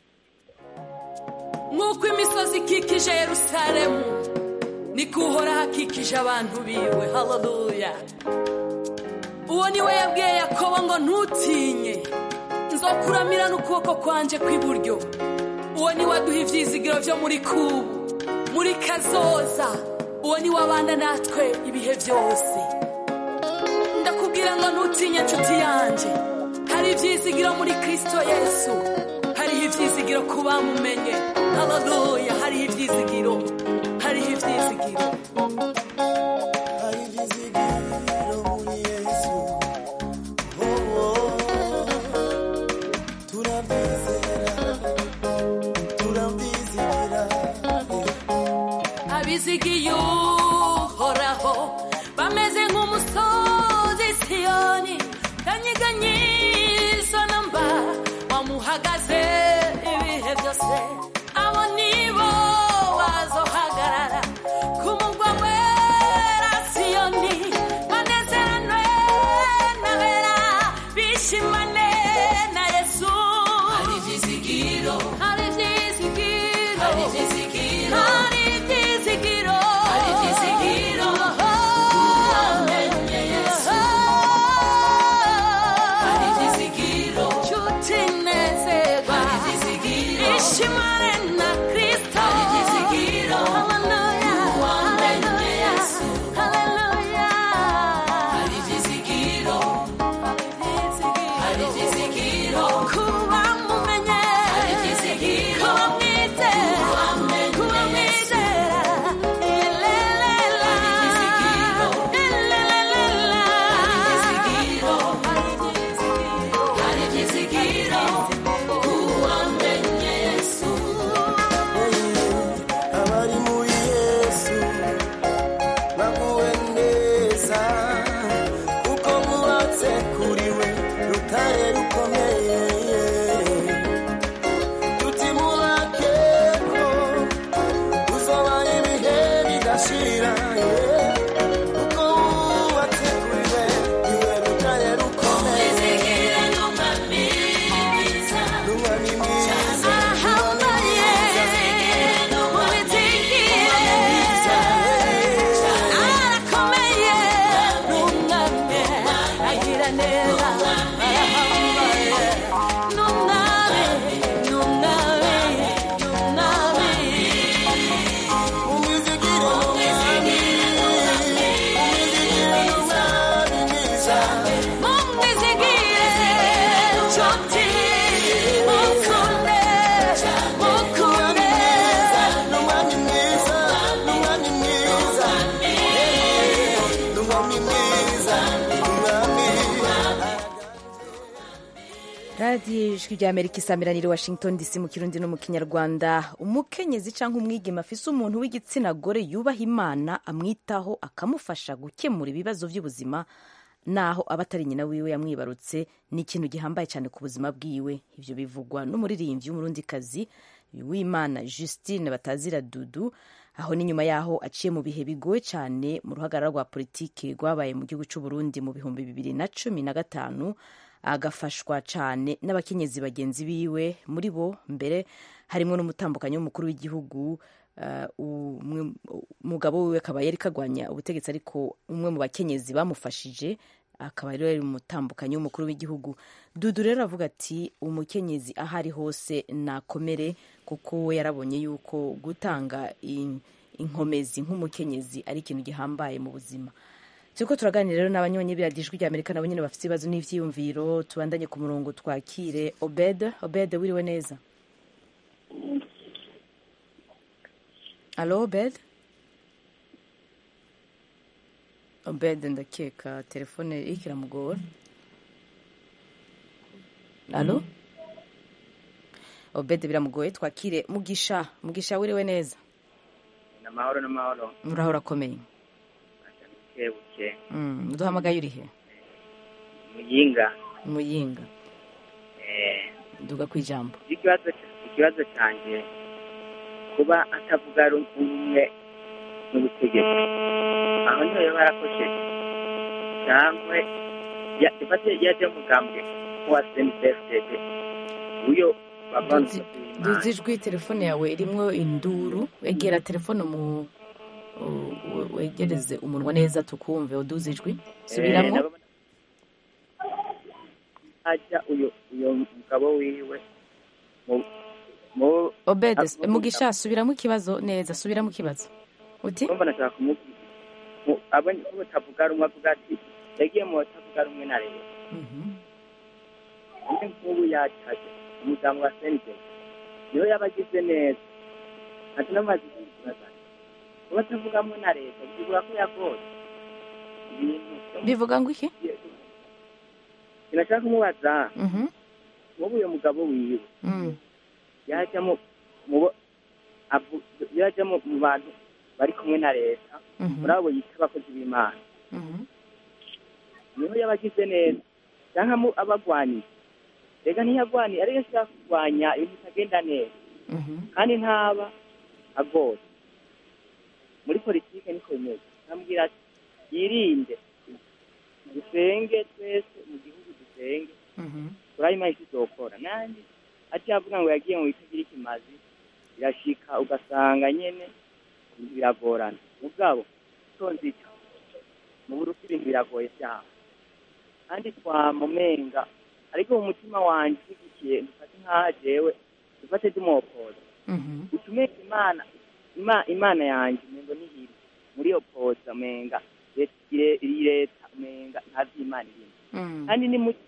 nk'uko imisozi ikikije yerusalemu niko uhoraho akikije abantu biwe haleluya uwo ni we yabwiye yakobo ngo ntutinye nzokuramira n'ukuboko kwanje kw'iburyo uwo ni we aduha ivyizigiro vyo muri kubu muri kazoza uwo ni we abana natwe ibihe byose ndakubwira ngo ntutinye nshuti yanje hari ivyizigiro muri kristo yesu hariho ivyizigiro ku bamumenye haleluya hariho ivyizigiro hariho ivyizigiro Hari ibyizigiro muri Yesu. Oh, oh. Turabyizera, turabyizera. abizigiye uhoraho bameze nk'umusozi siyo bahagaze ibihe byose abo nibo bazohagarara ku mugwa wera siyoni banezeranwe n'abera bishimane na yesu hari ibyizigiro hari ibyizigiro hari ibyizigiro hari ibyizigiro hari ibyizigiro uwamenye yesu hari ibyizigiro nshuti nezerwa hari ibyizigiro ishimane na kristo hari ibyizigiro haleluya uwamenye yesu haleluya hari ibyizigiro hari ibyizigiro kuba mumenye hari ibyizigiro kuba mwizera kuba mwizera elelela hari ibyizigiro elelela hari ibyizigiro hari ibyizigiro kuba menye yesu abari muri yesu baguwe neza kuko bubatse kuri we rutare rukomeye tutimubakeko uzobara ibihe bidashira kuko bubatse kuri we niwe rutare rukomeye n'umwami mwiza ahambaye mubitigire arakomeye n'umwami agira neza arahambaye n'umwami n'umwami n'umwami umwizigiro n'umwami umwizigiro n'umwami mwiza mumwizigire nshuti mukunde mukunde n'umwami mwiza n'umwami mwiza n'umwami mwiza n'umwami radiyo ijwi rya amerika isamiraniye washington dc mu kirundi no mu kinyarwanda umukenyezi cyangwa umwigema afise umuntu w'igitsina gore yubaha imana amwitaho akamufasha gukemura ibibazo by'ubuzima naho aba atari nyina wiwe yamwibarutse ni ikintu gihambaye cyane ku buzima bwiwe ibyo bivugwa n'umuririmbyi w'umurundikazi w'imana justine batazira dudu aho ni nyuma yaho aciye mu bihe bigoye cyane mu ruhagarara rwa politiki rwabaye mu gihugu cy'u Burundi mu bihumbi bibiri na cumi na gatanu agafashwa cyane n'abakenyezi bagenzi biwe muri bo mbere harimo n'umutambukanyi w'umukuru w'igihugu uh, umwe- umugabo wiwe akaba yari kagwanya ubutegetsi ariko umwe mu bakenyezi bamufashije akaba rero yari umutambukanyi w'umukuru w'igihugu dudu rero avuga ati umukenyezi aho ari hose nakomere kuko we yarabonye yuko gutanga in- inkomezi nk'umukenyezi ari ikintu gihambaye mu buzima turiko turaganira rero n'abanyonyi biradijwi rya amerika nabo nyene bafite ibibazo n'ivyiyumviro tubandanye ku murongo twakire obed obed wiriwe neza alo obed obed ndakeka telefone iriko iramugora alo obed biramugoye twakire mugisha mugisha wiriwe neza amahoro n'amahoro uraho urakomeye buke Mm, uduhamagaye urihe muyinga muyinga eh, duga ku ijambo ikibazo ikibazo cyanjye kuba atavuga rumwe n'ubutegetsi aho niho yaba yarakosheje cyangwa ya- ifate yaje mugambwe wa snfdd uyo bavanze duzi ijwi telefone yawe irimwo induru egera telefone mu u- u- wegereze umunwa neza tukumve uduze ijwi subiramo ajya uyo uyo mugabo wiwe mu mu obed Ah, mugisha subiramo ikibazo neza subiramo ikibazo uti urumva nashaka kumubwira mu- abonye ko batavuga rumwe avuga ati yagiye mu batavuga rumwe na leta undi nk'ubu yacaje umuryango wa senide niyo yaba agize neza ati n'amazi y'ikibazo kuba atavuga rumwe na leta bivuga ko yagoye ibintu bivuga ngo iki sinashaka kumubaza Mhm. nk'ubu uyu mugabo wiwe Mm. yajya mu mu bo avu- yajya mu mu bantu bari kumwe na leta Mhm. muri abo yita abakozi b'imana Mhm. niho yaba agize neza cyangwa mu abagwanyi rega ntiyagwaniye ariyo ashaka kurwanya ibintu bitagenda neza kandi ntaba agoye muri politike niko bimeze nkamubwira ati yirinde dusenge twese mu gihugu dusenge turabima icyo izokora nanjye ati yavuga ngo yagiye mu bitagira ikimazi birashika ugasanga nyene biragorana mugabo tonzi ico mu burusi ibintu biragoye vyaho kandi twamumenga ariko mu mutima wanje ushyigikiye dufate nk'aho jewe dufate tumuwopoza utumenga imana Ima- imana yanjye umengo nihiri muri iyo poza umenga leta- ire- iyi leta umenga nta vy'imana irimo kandi ni muri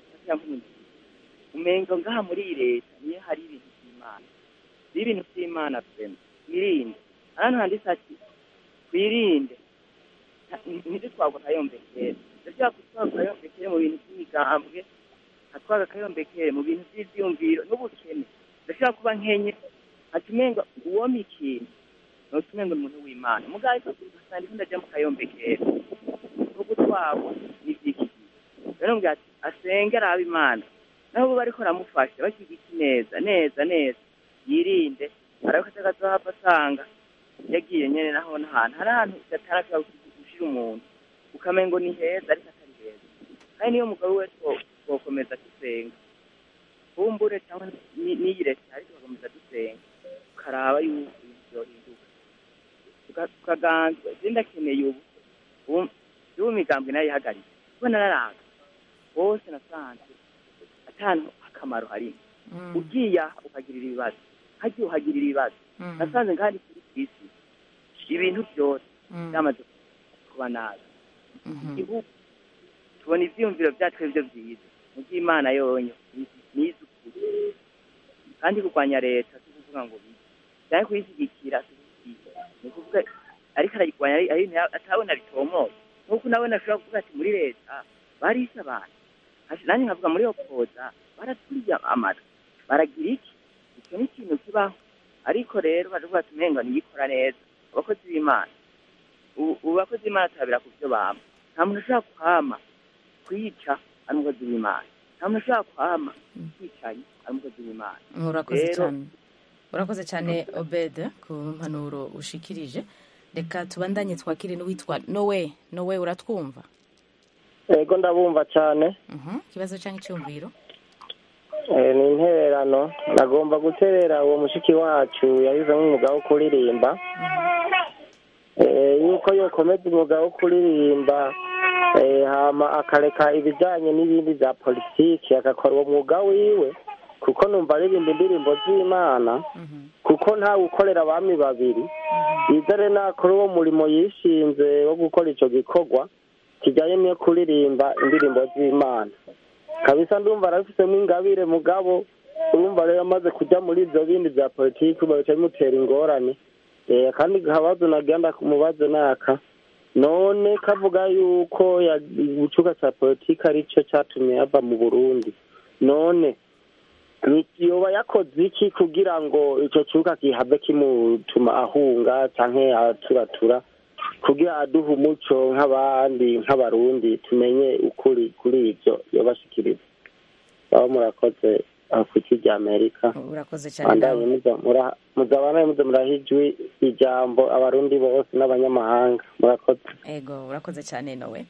umengo ngaha muri iyi leta niyo hari ibintu by'imana iyo ibintu by'imana twema twirinde hano handitse ati twirinde ntidutwagwa akayombekere ndashaka gutwagwa akayombekere mu bintu by'imigambwe nkatwaga akayombekere mu bintu by'ivyumviro n'ubukene ndashaka kuba nkenye ati umengo uwoma ikintu noca umengo ni umuntu w'imana mugabo ariko ugasanga iko ndaja mu kayombekere no gutwagwa n'ivyiki rero mbwira ati asenge arabe imana naho bo bariko baramufasha bashyigiki neza neza neza yirinde ariko atagazohava asanga yagiye nyene naho n'ahantu hari ahantu udatara gushira umuntu ukamengo ni heza ariko atari heza kandi niyo mugabo we twokomeza dusenga kumbure cyangwa ni- n'iyi leta ariko tugakomeza dusenga ukaraba yuko ibintu byohinduka Tuka- tukaganzwa je ndakeneye ubu ubu ubu migambwe nayo ihagaritse kuko nararanga bose nasanze atantu akamaro harimo ugiye aha ukagirira ibibazo hagiye uhagirira ibibazo nasanze kandi kuri kwisi ibintu byose byamaze kuba nabi igihugu tubona ivyiyumviro vyacu ari vyo vyiza mu by'imana yonyo nizo ukuri kandi kurwanya leta si kuvuga ngo bize cyangwa kuyishyigikira si kuvuga ni ukuvuga ariko arayirwanya ari ari ibintu atabona bitomoye nk'uko nabona ashobora kuvuga ati muri leta barishe abantu Ati, nanjye nkavuga muri opoza baraturiye amatwi baragira iki icyo ni ikintu kibaho ariko rero baravuga ati umengo niyikora neza abakozi b'imana ubu ubu abakozi b'imana turabira ku byo bama nta muntu ushobora kwama kwica ari umukozi w'imana nta muntu ushobora kwama kwicaye ari umukozi w'imana urakoze Rero- cyane urakoze cyane obed ku mpanuro ushikirije reka tubandanye twakire n'uwitwa nowe nowe uratwumva ego ndabumva cyane Mhm, ikibazo cyangwa icyumviro Eh, ni intererano nagomba guterera uwo mushiki wacu yahizemo umwuga wo kuririmba Eh, yuko yokomeza umwuga wo kuririmba eh, hama akareka ibijyanye n'ibindi bya politiki agakora uwo mwuga wiwe kuko numva aririmba indirimbo z'imana kuko ntawe ukorera abami babiri yizere nakora uwo murimo yishinze wo gukora icyo gikorwa kijyanye n'iyo kuririmba indirimbo z'imana kabisa ndumva arabifitemo ingabire mugabo urumva rero amaze kujya muri ibyo bindi bya politiki babica bimutera ingorane Eh, kandi kabazo nagenda kumubazo naka none kavuga yuko ya- igicuka cya politiki aricyo cyatumye yava mu burundi none ni- yoba yakoze iki kugira ngo icyo kibuga gihave kimutuma ahunga cyangwa aturatura kugira aduhe umuco nk'abandi nk'abarundi tumenye ukuri kuri ibyo yobashikiriza baba murakoze afurika rya amerika urakoze cyane bandanye nawe muza mura- muzabana muze muraha ijwi ijambo abarundi bose n'abanyamahanga murakoze ego urakoze cyane nowe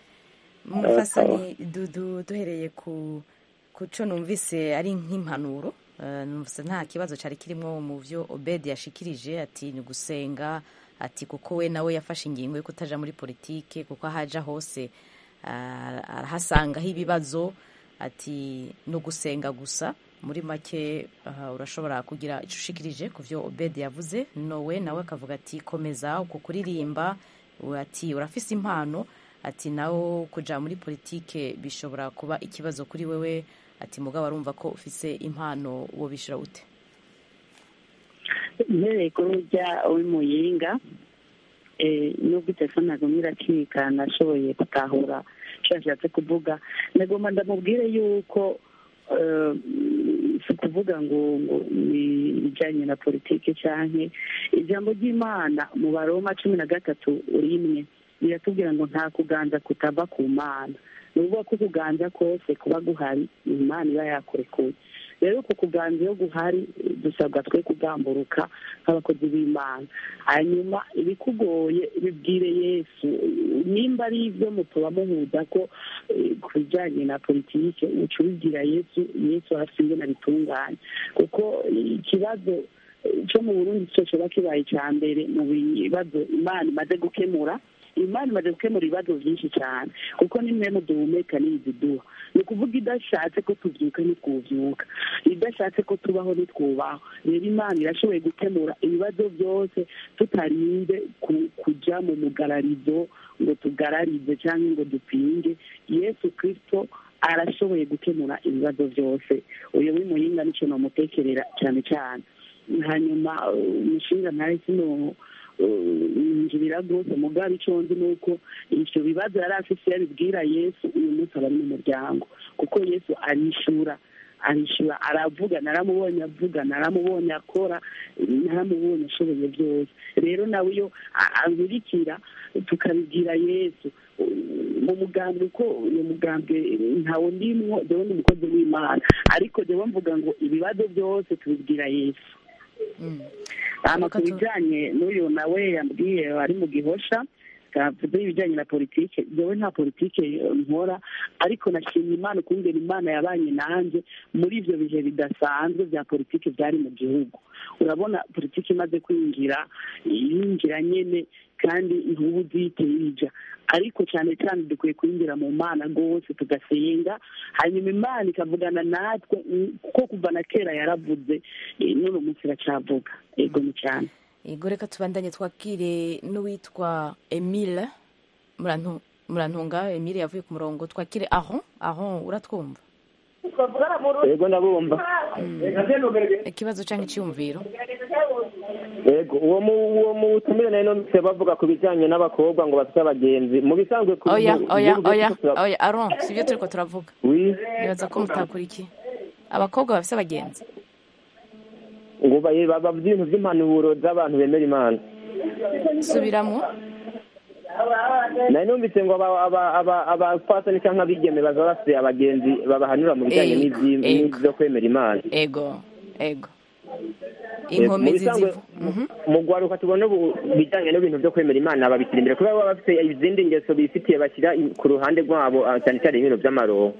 mufasani dudu duhereye ku ku cyo numvise ari nk'impanuro eh, numvise nta kibazo cyari kirimo mu byo obedi yashikirije ati ni gusenga ati kuko we nawe yafashe ingingo yo kutaja muri politike kuko aho aja hose ah, arahasangaho ibibazo ati no gusenga gusa muri make aha, urashobora kugira icyo ushikirije ku byo obedi yavuze nowe nawe akavuga ati komeza uku kuririmba u- ati urafise impano ati nawe kuja muri politike bishobora kuba ikibazo kuri wewe ati mugabo arumva ko ufise impano uwo bishira ute mpereye kuri urya w'imuyinga eh, nubwo itelefone nagomba iracika nashoboye gutahura icyo yashatse kuvuga nagomba ndamubwire yuko eh, si ukuvuga ngo ngo ni ibijyanye na politiki cyane ijambo ry'imana mu baroma cumi na gatatu rimwe riratubwira ngo nta kuganza kutava ku mana ni ukuvuga ko kuganza kose kuba guhari imana iba yakurekuye rero uko kuganza iyo guhari dusabwa twe kugamburuka nk'abakozi b'imana hanyuma ibikugoye bibwire yesu nimba ari ibyo mutuba muhuza ko eh, ku bijyanye na politike uca ubibwira yesu yesu arafite ingene abitunganya kuko ikibazo eh, cyo mu burundi cyo kiba kibaye icya mbere mu bibazo imana imaze gukemura imana imaze gukemura ibibazo byinshi cyane kuko nimwe mu duhumeka n'iziduha ni ukuvuga idashatse ko tubyuka ntitwubyuka idashatse ko tubaho ntitwubaho rero imana irashoboye gukemura ibibazo byose tutarinde ku- kujya mu mugararizo ngo tugararize cyangwa ngo dupinge yesu kirisito arashoboye gukemura ibibazo byose uyu w'imuyinga nicyo namutekerera cyane cyane hanyuma uh, umushinga ntari sino yinjirira rwose mugabe icyo nzi ni uko ibyo bibazo yari afite iyo abibwira yesu uyu munsi aba ari mu muryango kuko yesu arishura arishura aravuga naramubonye avuga naramubonye akora naramubonye ashoboye byose rero nawe iyo a- ankurikira tukabibwira yesu mu mugambwe ko uyu mugambwe ntawe ndimwo dewe ni umukozi w'imana ariko dewe mvuga ngo ibibazo byose tubibwira yesu hano ku bijyanye n'uyu nawe yambwiye ari mu gihosha kavuze ibijyanye na politike yewe nta politike nkora ariko nashimye imana ukungena imana yabanye nanjye muri ibyo bihe bidasanzwe bya politike byari mu gihugu urabona politike imaze kwinjira yinjira nyine kandi ntubu uzihite yija ariko cyane cyane dukwiye kwinjira mu mana rwose tugasenga hanyuma imana ikavugana natwe mm, kuko kuva na kera yaravuze eh, n'uno munsi iracyavuga yego ni cyane yego reka tubandanye twakire n'uwitwa emile Murantu- murantunga emile yavuye ku murongo twakire aho aho uratwumva yego ndabumva ikibazo cyangwa icyumviro yego uwo mu uwo mu butumire nayo numvise bavuga ku bijyanye n'abakobwa ngo bafite abagenzi mu bisanzwe ku oya mu- oya mu- oya tura- oya aron si byo turi ko turavuga Oui. nibaza ko mutakurikiye abakobwa bafite abagenzi ngo baye- bavuze ibintu by'impanuro z'abantu bemera imana subiramo nayo numvise ngo aba- aba- aba- abapfasoni cyangwa abigeme baza bafite abagenzi babahanura mu bijyanye Ego, n'ibyi- ego. n'ibyo kwemera imana ego ego Yego, mu inkomezi bisanzwe, zivu Mhm. mu rwaruka tubona ubu bijyanye n'ibintu byo kwemera imana babishyira imbere kubera baba bafite izindi ngeso bifitiye bashyira i- ku ruhande rwabo ah, cyane cyane ibintu by'amaroho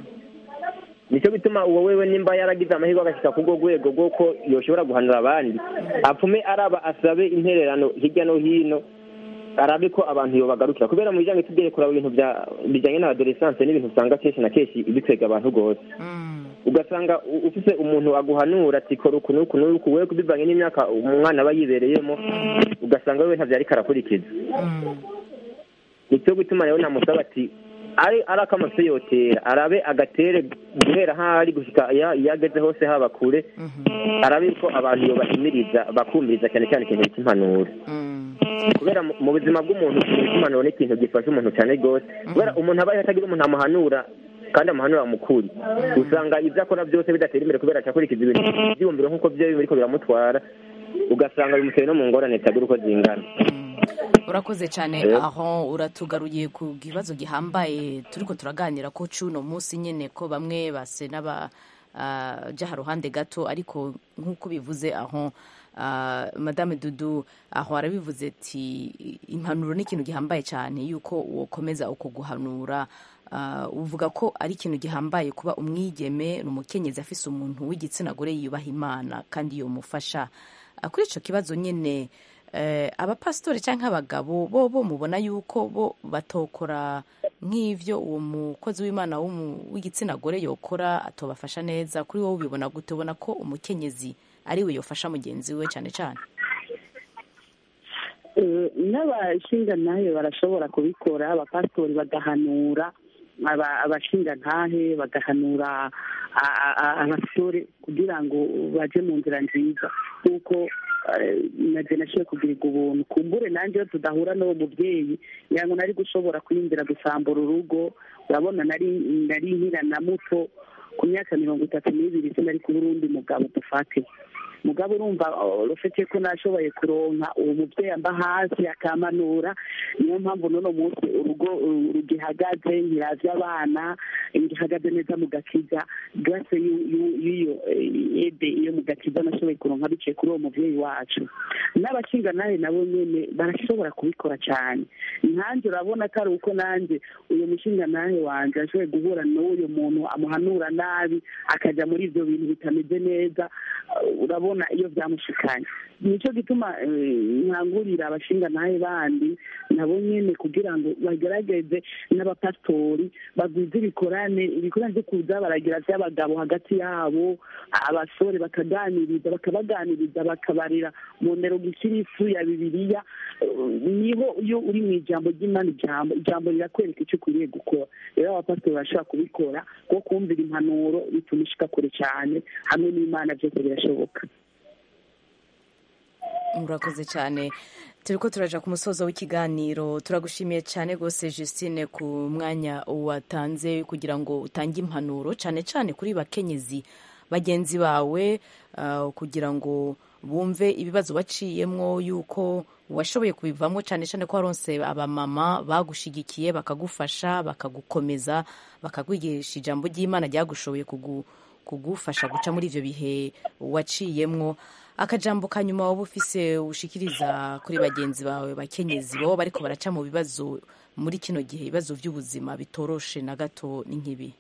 nicyo bituma uwo wewe nimba yaragize amahirwe agashyika ku rwo rwego rw'uko yoshobora guhanura abandi apfume araba asabe intererano hirya no hino arabe ko abantu yobagarukira kubera mu bijyanye tugiye kuraba ibintu bya- bijyanye na adolescence n'ibintu usanga kenshi na kenshi bitwega abantu rwose ugasanga u- ufise umuntu aguhanura ati kora uku n'uku n'uku wewe bivanye n'imyaka umwana aba yibereyemo ugasanga wewe ntavyo ariko arakurikiza nicyo gutuma rero namusaba ati ari ari akamafise yotera arabe agatere guhera ahari gushika iya- iyo ageze hose haba kure arabe ko abantu yobahimiriza bakumviriza cyane cyane ikintu cy'impanuro kubera mu- mu buzima bw'umuntu ikintu cy'impanuro ni ikintu gifasha umuntu cyane rwose kubera umuntu abaye atagira umuntu amuhanura kandi amuhanura mukuri usanga ibyo akora byose bidatera imbere kubera acakurikiza ibintu byiyumviro nk'uko byo biriko biramutwara ugasanga bimuteye no mu ngorane zitagira uko zingana urakoze cyane Eh. aho uratugaruye ku kibazo gihambaye turiko turaganira ko cuno munsi nyene ko bamwe base n'aba ah, jaha ruhande gato ariko nk'uko bivuze aho ah, madame dudu aho arabivuze ati impanuro ni ikintu gihambaye cyane yuko wokomeza uko guhanura Ah, uvuga ko ari ikintu gihambaye kuba umwigeme ni umukenyezi afise umuntu w'igitsina gore yubaha imana kandi yomufasha Ah, kuri ico kibazo nyene eh, abapasitori cyangwa abagabo bo bo mubona yuko bo batokora nk'ivyo uwo mukozi w'imana w'umu- w'igitsina gore yokora atobafasha neza kuri wowe ubibona gute ubona ko umukenyezi ari we yofasha mugenzi we cyane cyane Eh, n'abashingantahe barashobora kubikora abapasitori bagahanura aba- abashingantahe bagahanura a- a- a- abasore kugira ngo baje mu nzira nziza nk'uko eh, naje nashoboye kugirirwa ubuntu kumbure nanjye iyo tudahura n'uwo mubyeyi ngira ngo nari gushobora kwiyumvira gusambura urugo urabona nari nari nkira na muto ku myaka mirongo itatu n'ibiri sinari kuba urundi mugabo dufate mugabo urumva rufite ko nashoboye kuronka uwo mubyeyi amba hasi akamanura niyo mpamvu n'uno munsi urugo uh, rugihagaze nkiravya abana ngihagaze neza mu gakiza grâce y'u- y'u- y'iyo eh, ede iyo mu gakiza nashoboye kuronka biciye kuri uwo muvyeyi wacu n'abashingantahe nabo nyene barashobora kubikora cyane nanjye urabona ko ari uko nanjye uyu mushingantahe wanje ashoboye guhura n'uyu muntu amuhanura nabi akaja muri ivyo bintu bitameze neza uh, urabona iyo vyamushikanye nico gituma eh, nkangurira abashingantahe bandi nabo nyene kugira ngo bagerageze n'abapasitori bagwize ibikorane ibikorane vyo kuza baragira vy'abagabo hagati yabo abasore bakaganiriza bakabaganiriza bakabarira mu ndero gikirisu ya bibiliya eh, niho iyo uri mu ijambo ry'imana ijambo ijambo rirakwereka icyo ukwiriye gukora rero abapasitori barashobora kubikora kuko kumvira impanuro bituma ishika kure cyane hamwe n'imana byose birashoboka murakoze cyane turi ko turaja ku musozo w'ikiganiro turagushimiye cyane rwose Justine ku mwanya watanze kugira ngo utange impanuro cyane cyane kuri bakenyezi bagenzi bawe ah, kugira ngo bumve ibibazo waciyemwo yuko washoboye kubivamo cyane cyane ko waronse abamama bagushigikiye bakagufasha bakagukomeza bakakwigisha ijambo ry'imana ryagushoboye kugu, kugufasha guca muri ivyo bihe waciyemwo akajambo ka nyuma waba ufise ushikiriza kuri bagenzi bawe bakenyezi baba bariko baraca mu bibazo muri kino gihe ibibazo by'ubuzima bitoroshe na gato ni nk'ibi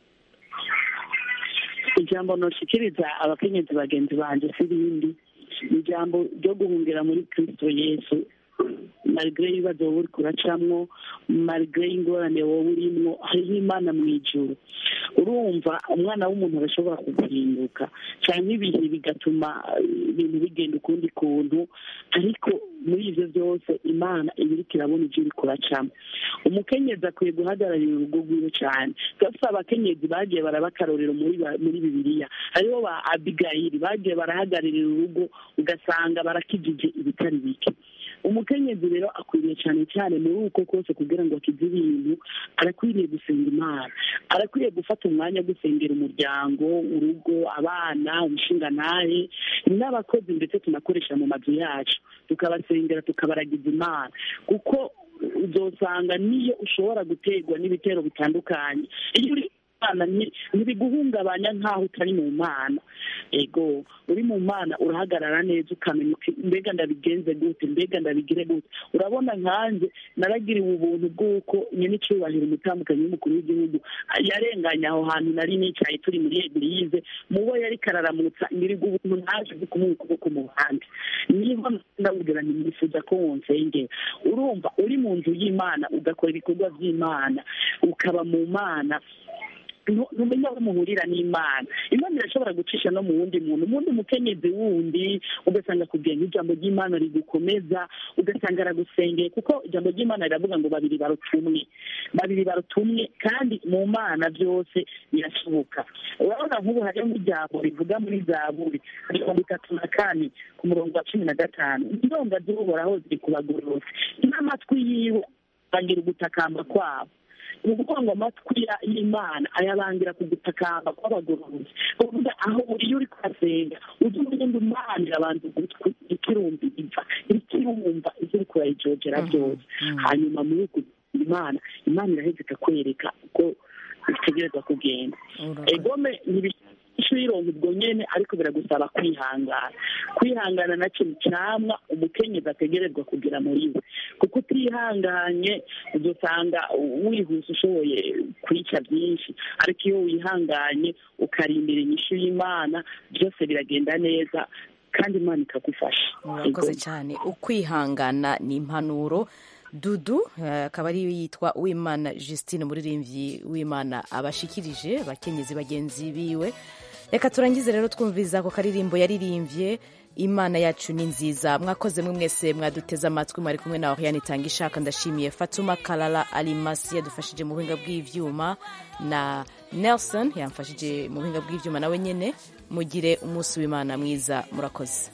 ijambo noshikiriza abakenyezi bagenzi banje si rindi ni ijambo ryo guhungira muri kristo yesu marigre ibibazo wowe uriko uracamwo marigre ingorane wowe urimwo hariho imana mu ijuru urumva umwana w'umuntu arashobora kuguhinduka cyangwa ibihe bigatuma eh, ibintu bigenda ukundi kuntu ariko muri ivyo byose imana iba iriko irabona ivyo uriko uracamo umukenyezi akwiye guhagararira urugo rwiwe cyane turafise abakenyezi bagiye baraba akarorero muri ba- muri bibiliya hariho ba abigayili bagiye barahagararira urugo ugasanga barakijije ibitari bike umukenyezi rero akwiriye cyane cyane muri uko kose kugira ngo akize ibintu arakwiriye gusenga imana arakwiriye gufata umwanya wo gusengera umuryango urugo abana umushingantahe n'abakozi ndetse tunakoresha mu mazu yacu tukabasengera tukabaragiza imana kuko uzosanga niyo ushobora guterwa n'ibitero bitandukanye iyo uri Imana ni- ntibiguhungabanya nk'aho utari mu mana ego uri mu mana urahagarara neza ukamenya uti mbega ndabigenze gute mbega ndabigire gute urabona nkanjye naragiriwe ubuntu bw'uko nyine icyubahiro umutambukanyi w'umukuru w'igihugu yarenganye aho hantu nari nicaye turi muri egirize mu bo yari kararamutsa ngirirwa ubuntu naje bwo kumuha ukuboko mu bandi niho ndabwira nti nifuza ko wonsengera urumva uri mu nzu y'imana ugakora ibikorwa by'imana ukaba mu mana ntu- ntumenya aho muhurira n'imana imana irashobora gucisha no mu wundi muntu umundi mukenyezi wundi ugasanga akubwiye nk'ijambo ry'imana rigukomeza ugasanga aragusengeye kuko ijambo ry'imana riravuga ngo babiri barutumwe babiri barutumwe kandi mu mana byose birashoboka urabona nk'ubu hariho nk'ijambo rivuga muri zaburi mirongo itatu na kane ku murongo wa cumi na gatanu indonga z'uhoraho ziri ku bagororotsi n'amatwi yiwe agira ugutakamba kwabo ni ukuvuga ngo amatwi ya- y'imana ayabangira ku gutakamba kw'abagororotsi uvuga aho uri iyo uri kuhasenga ujye umenya ngo imana irabanza ugutwi ikirumviriza ikirumva ibyo uri kurayijogera byose hanyuma muri uku imana imana iraheza ikakwereka uko bitegerezwa kugenda egome ntibishyura irongo ubwo nyene ariko biragusaba kwihangana kwihangana nacyo ni cyamwa umukenyezi ategerezwa kugira muri we kuko utihanganye udusanga wihuse ushoboye kwica byinshi ariko iyo wihanganye ukarindira inyishu y'imana byose biragenda neza kandi imana ikagufasha murakoze Ego. cyane ukwihangana ni impanuro dudu eh, akaba ariyo yitwa uwimana justine umuririmbyi w'imana abashikirije abakenyezi bagenzi biwe reka turangize rero twumviza ako karirimbo yaririmbye imana yacu ni nziza mwakoze mwe mwese mwaduteze amatwi mwari kumwe na oriane itanga ishaka ndashimiye fatuma karara arimasi yadufashije mu buhinga bw'ivyuma na nelson yamfashije mu buhinga bw'ivyuma nawe nyene mugire umunsi w'imana mwiza murakoze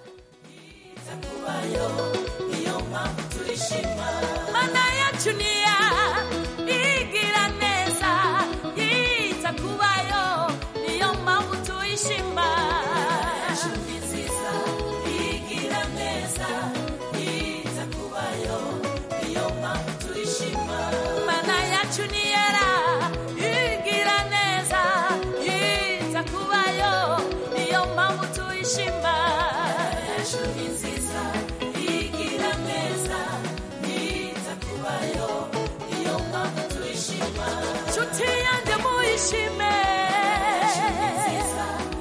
mana yacu niya igira neza yita kubayo niyo mpamvu tuyishima gushima ejo ni nzira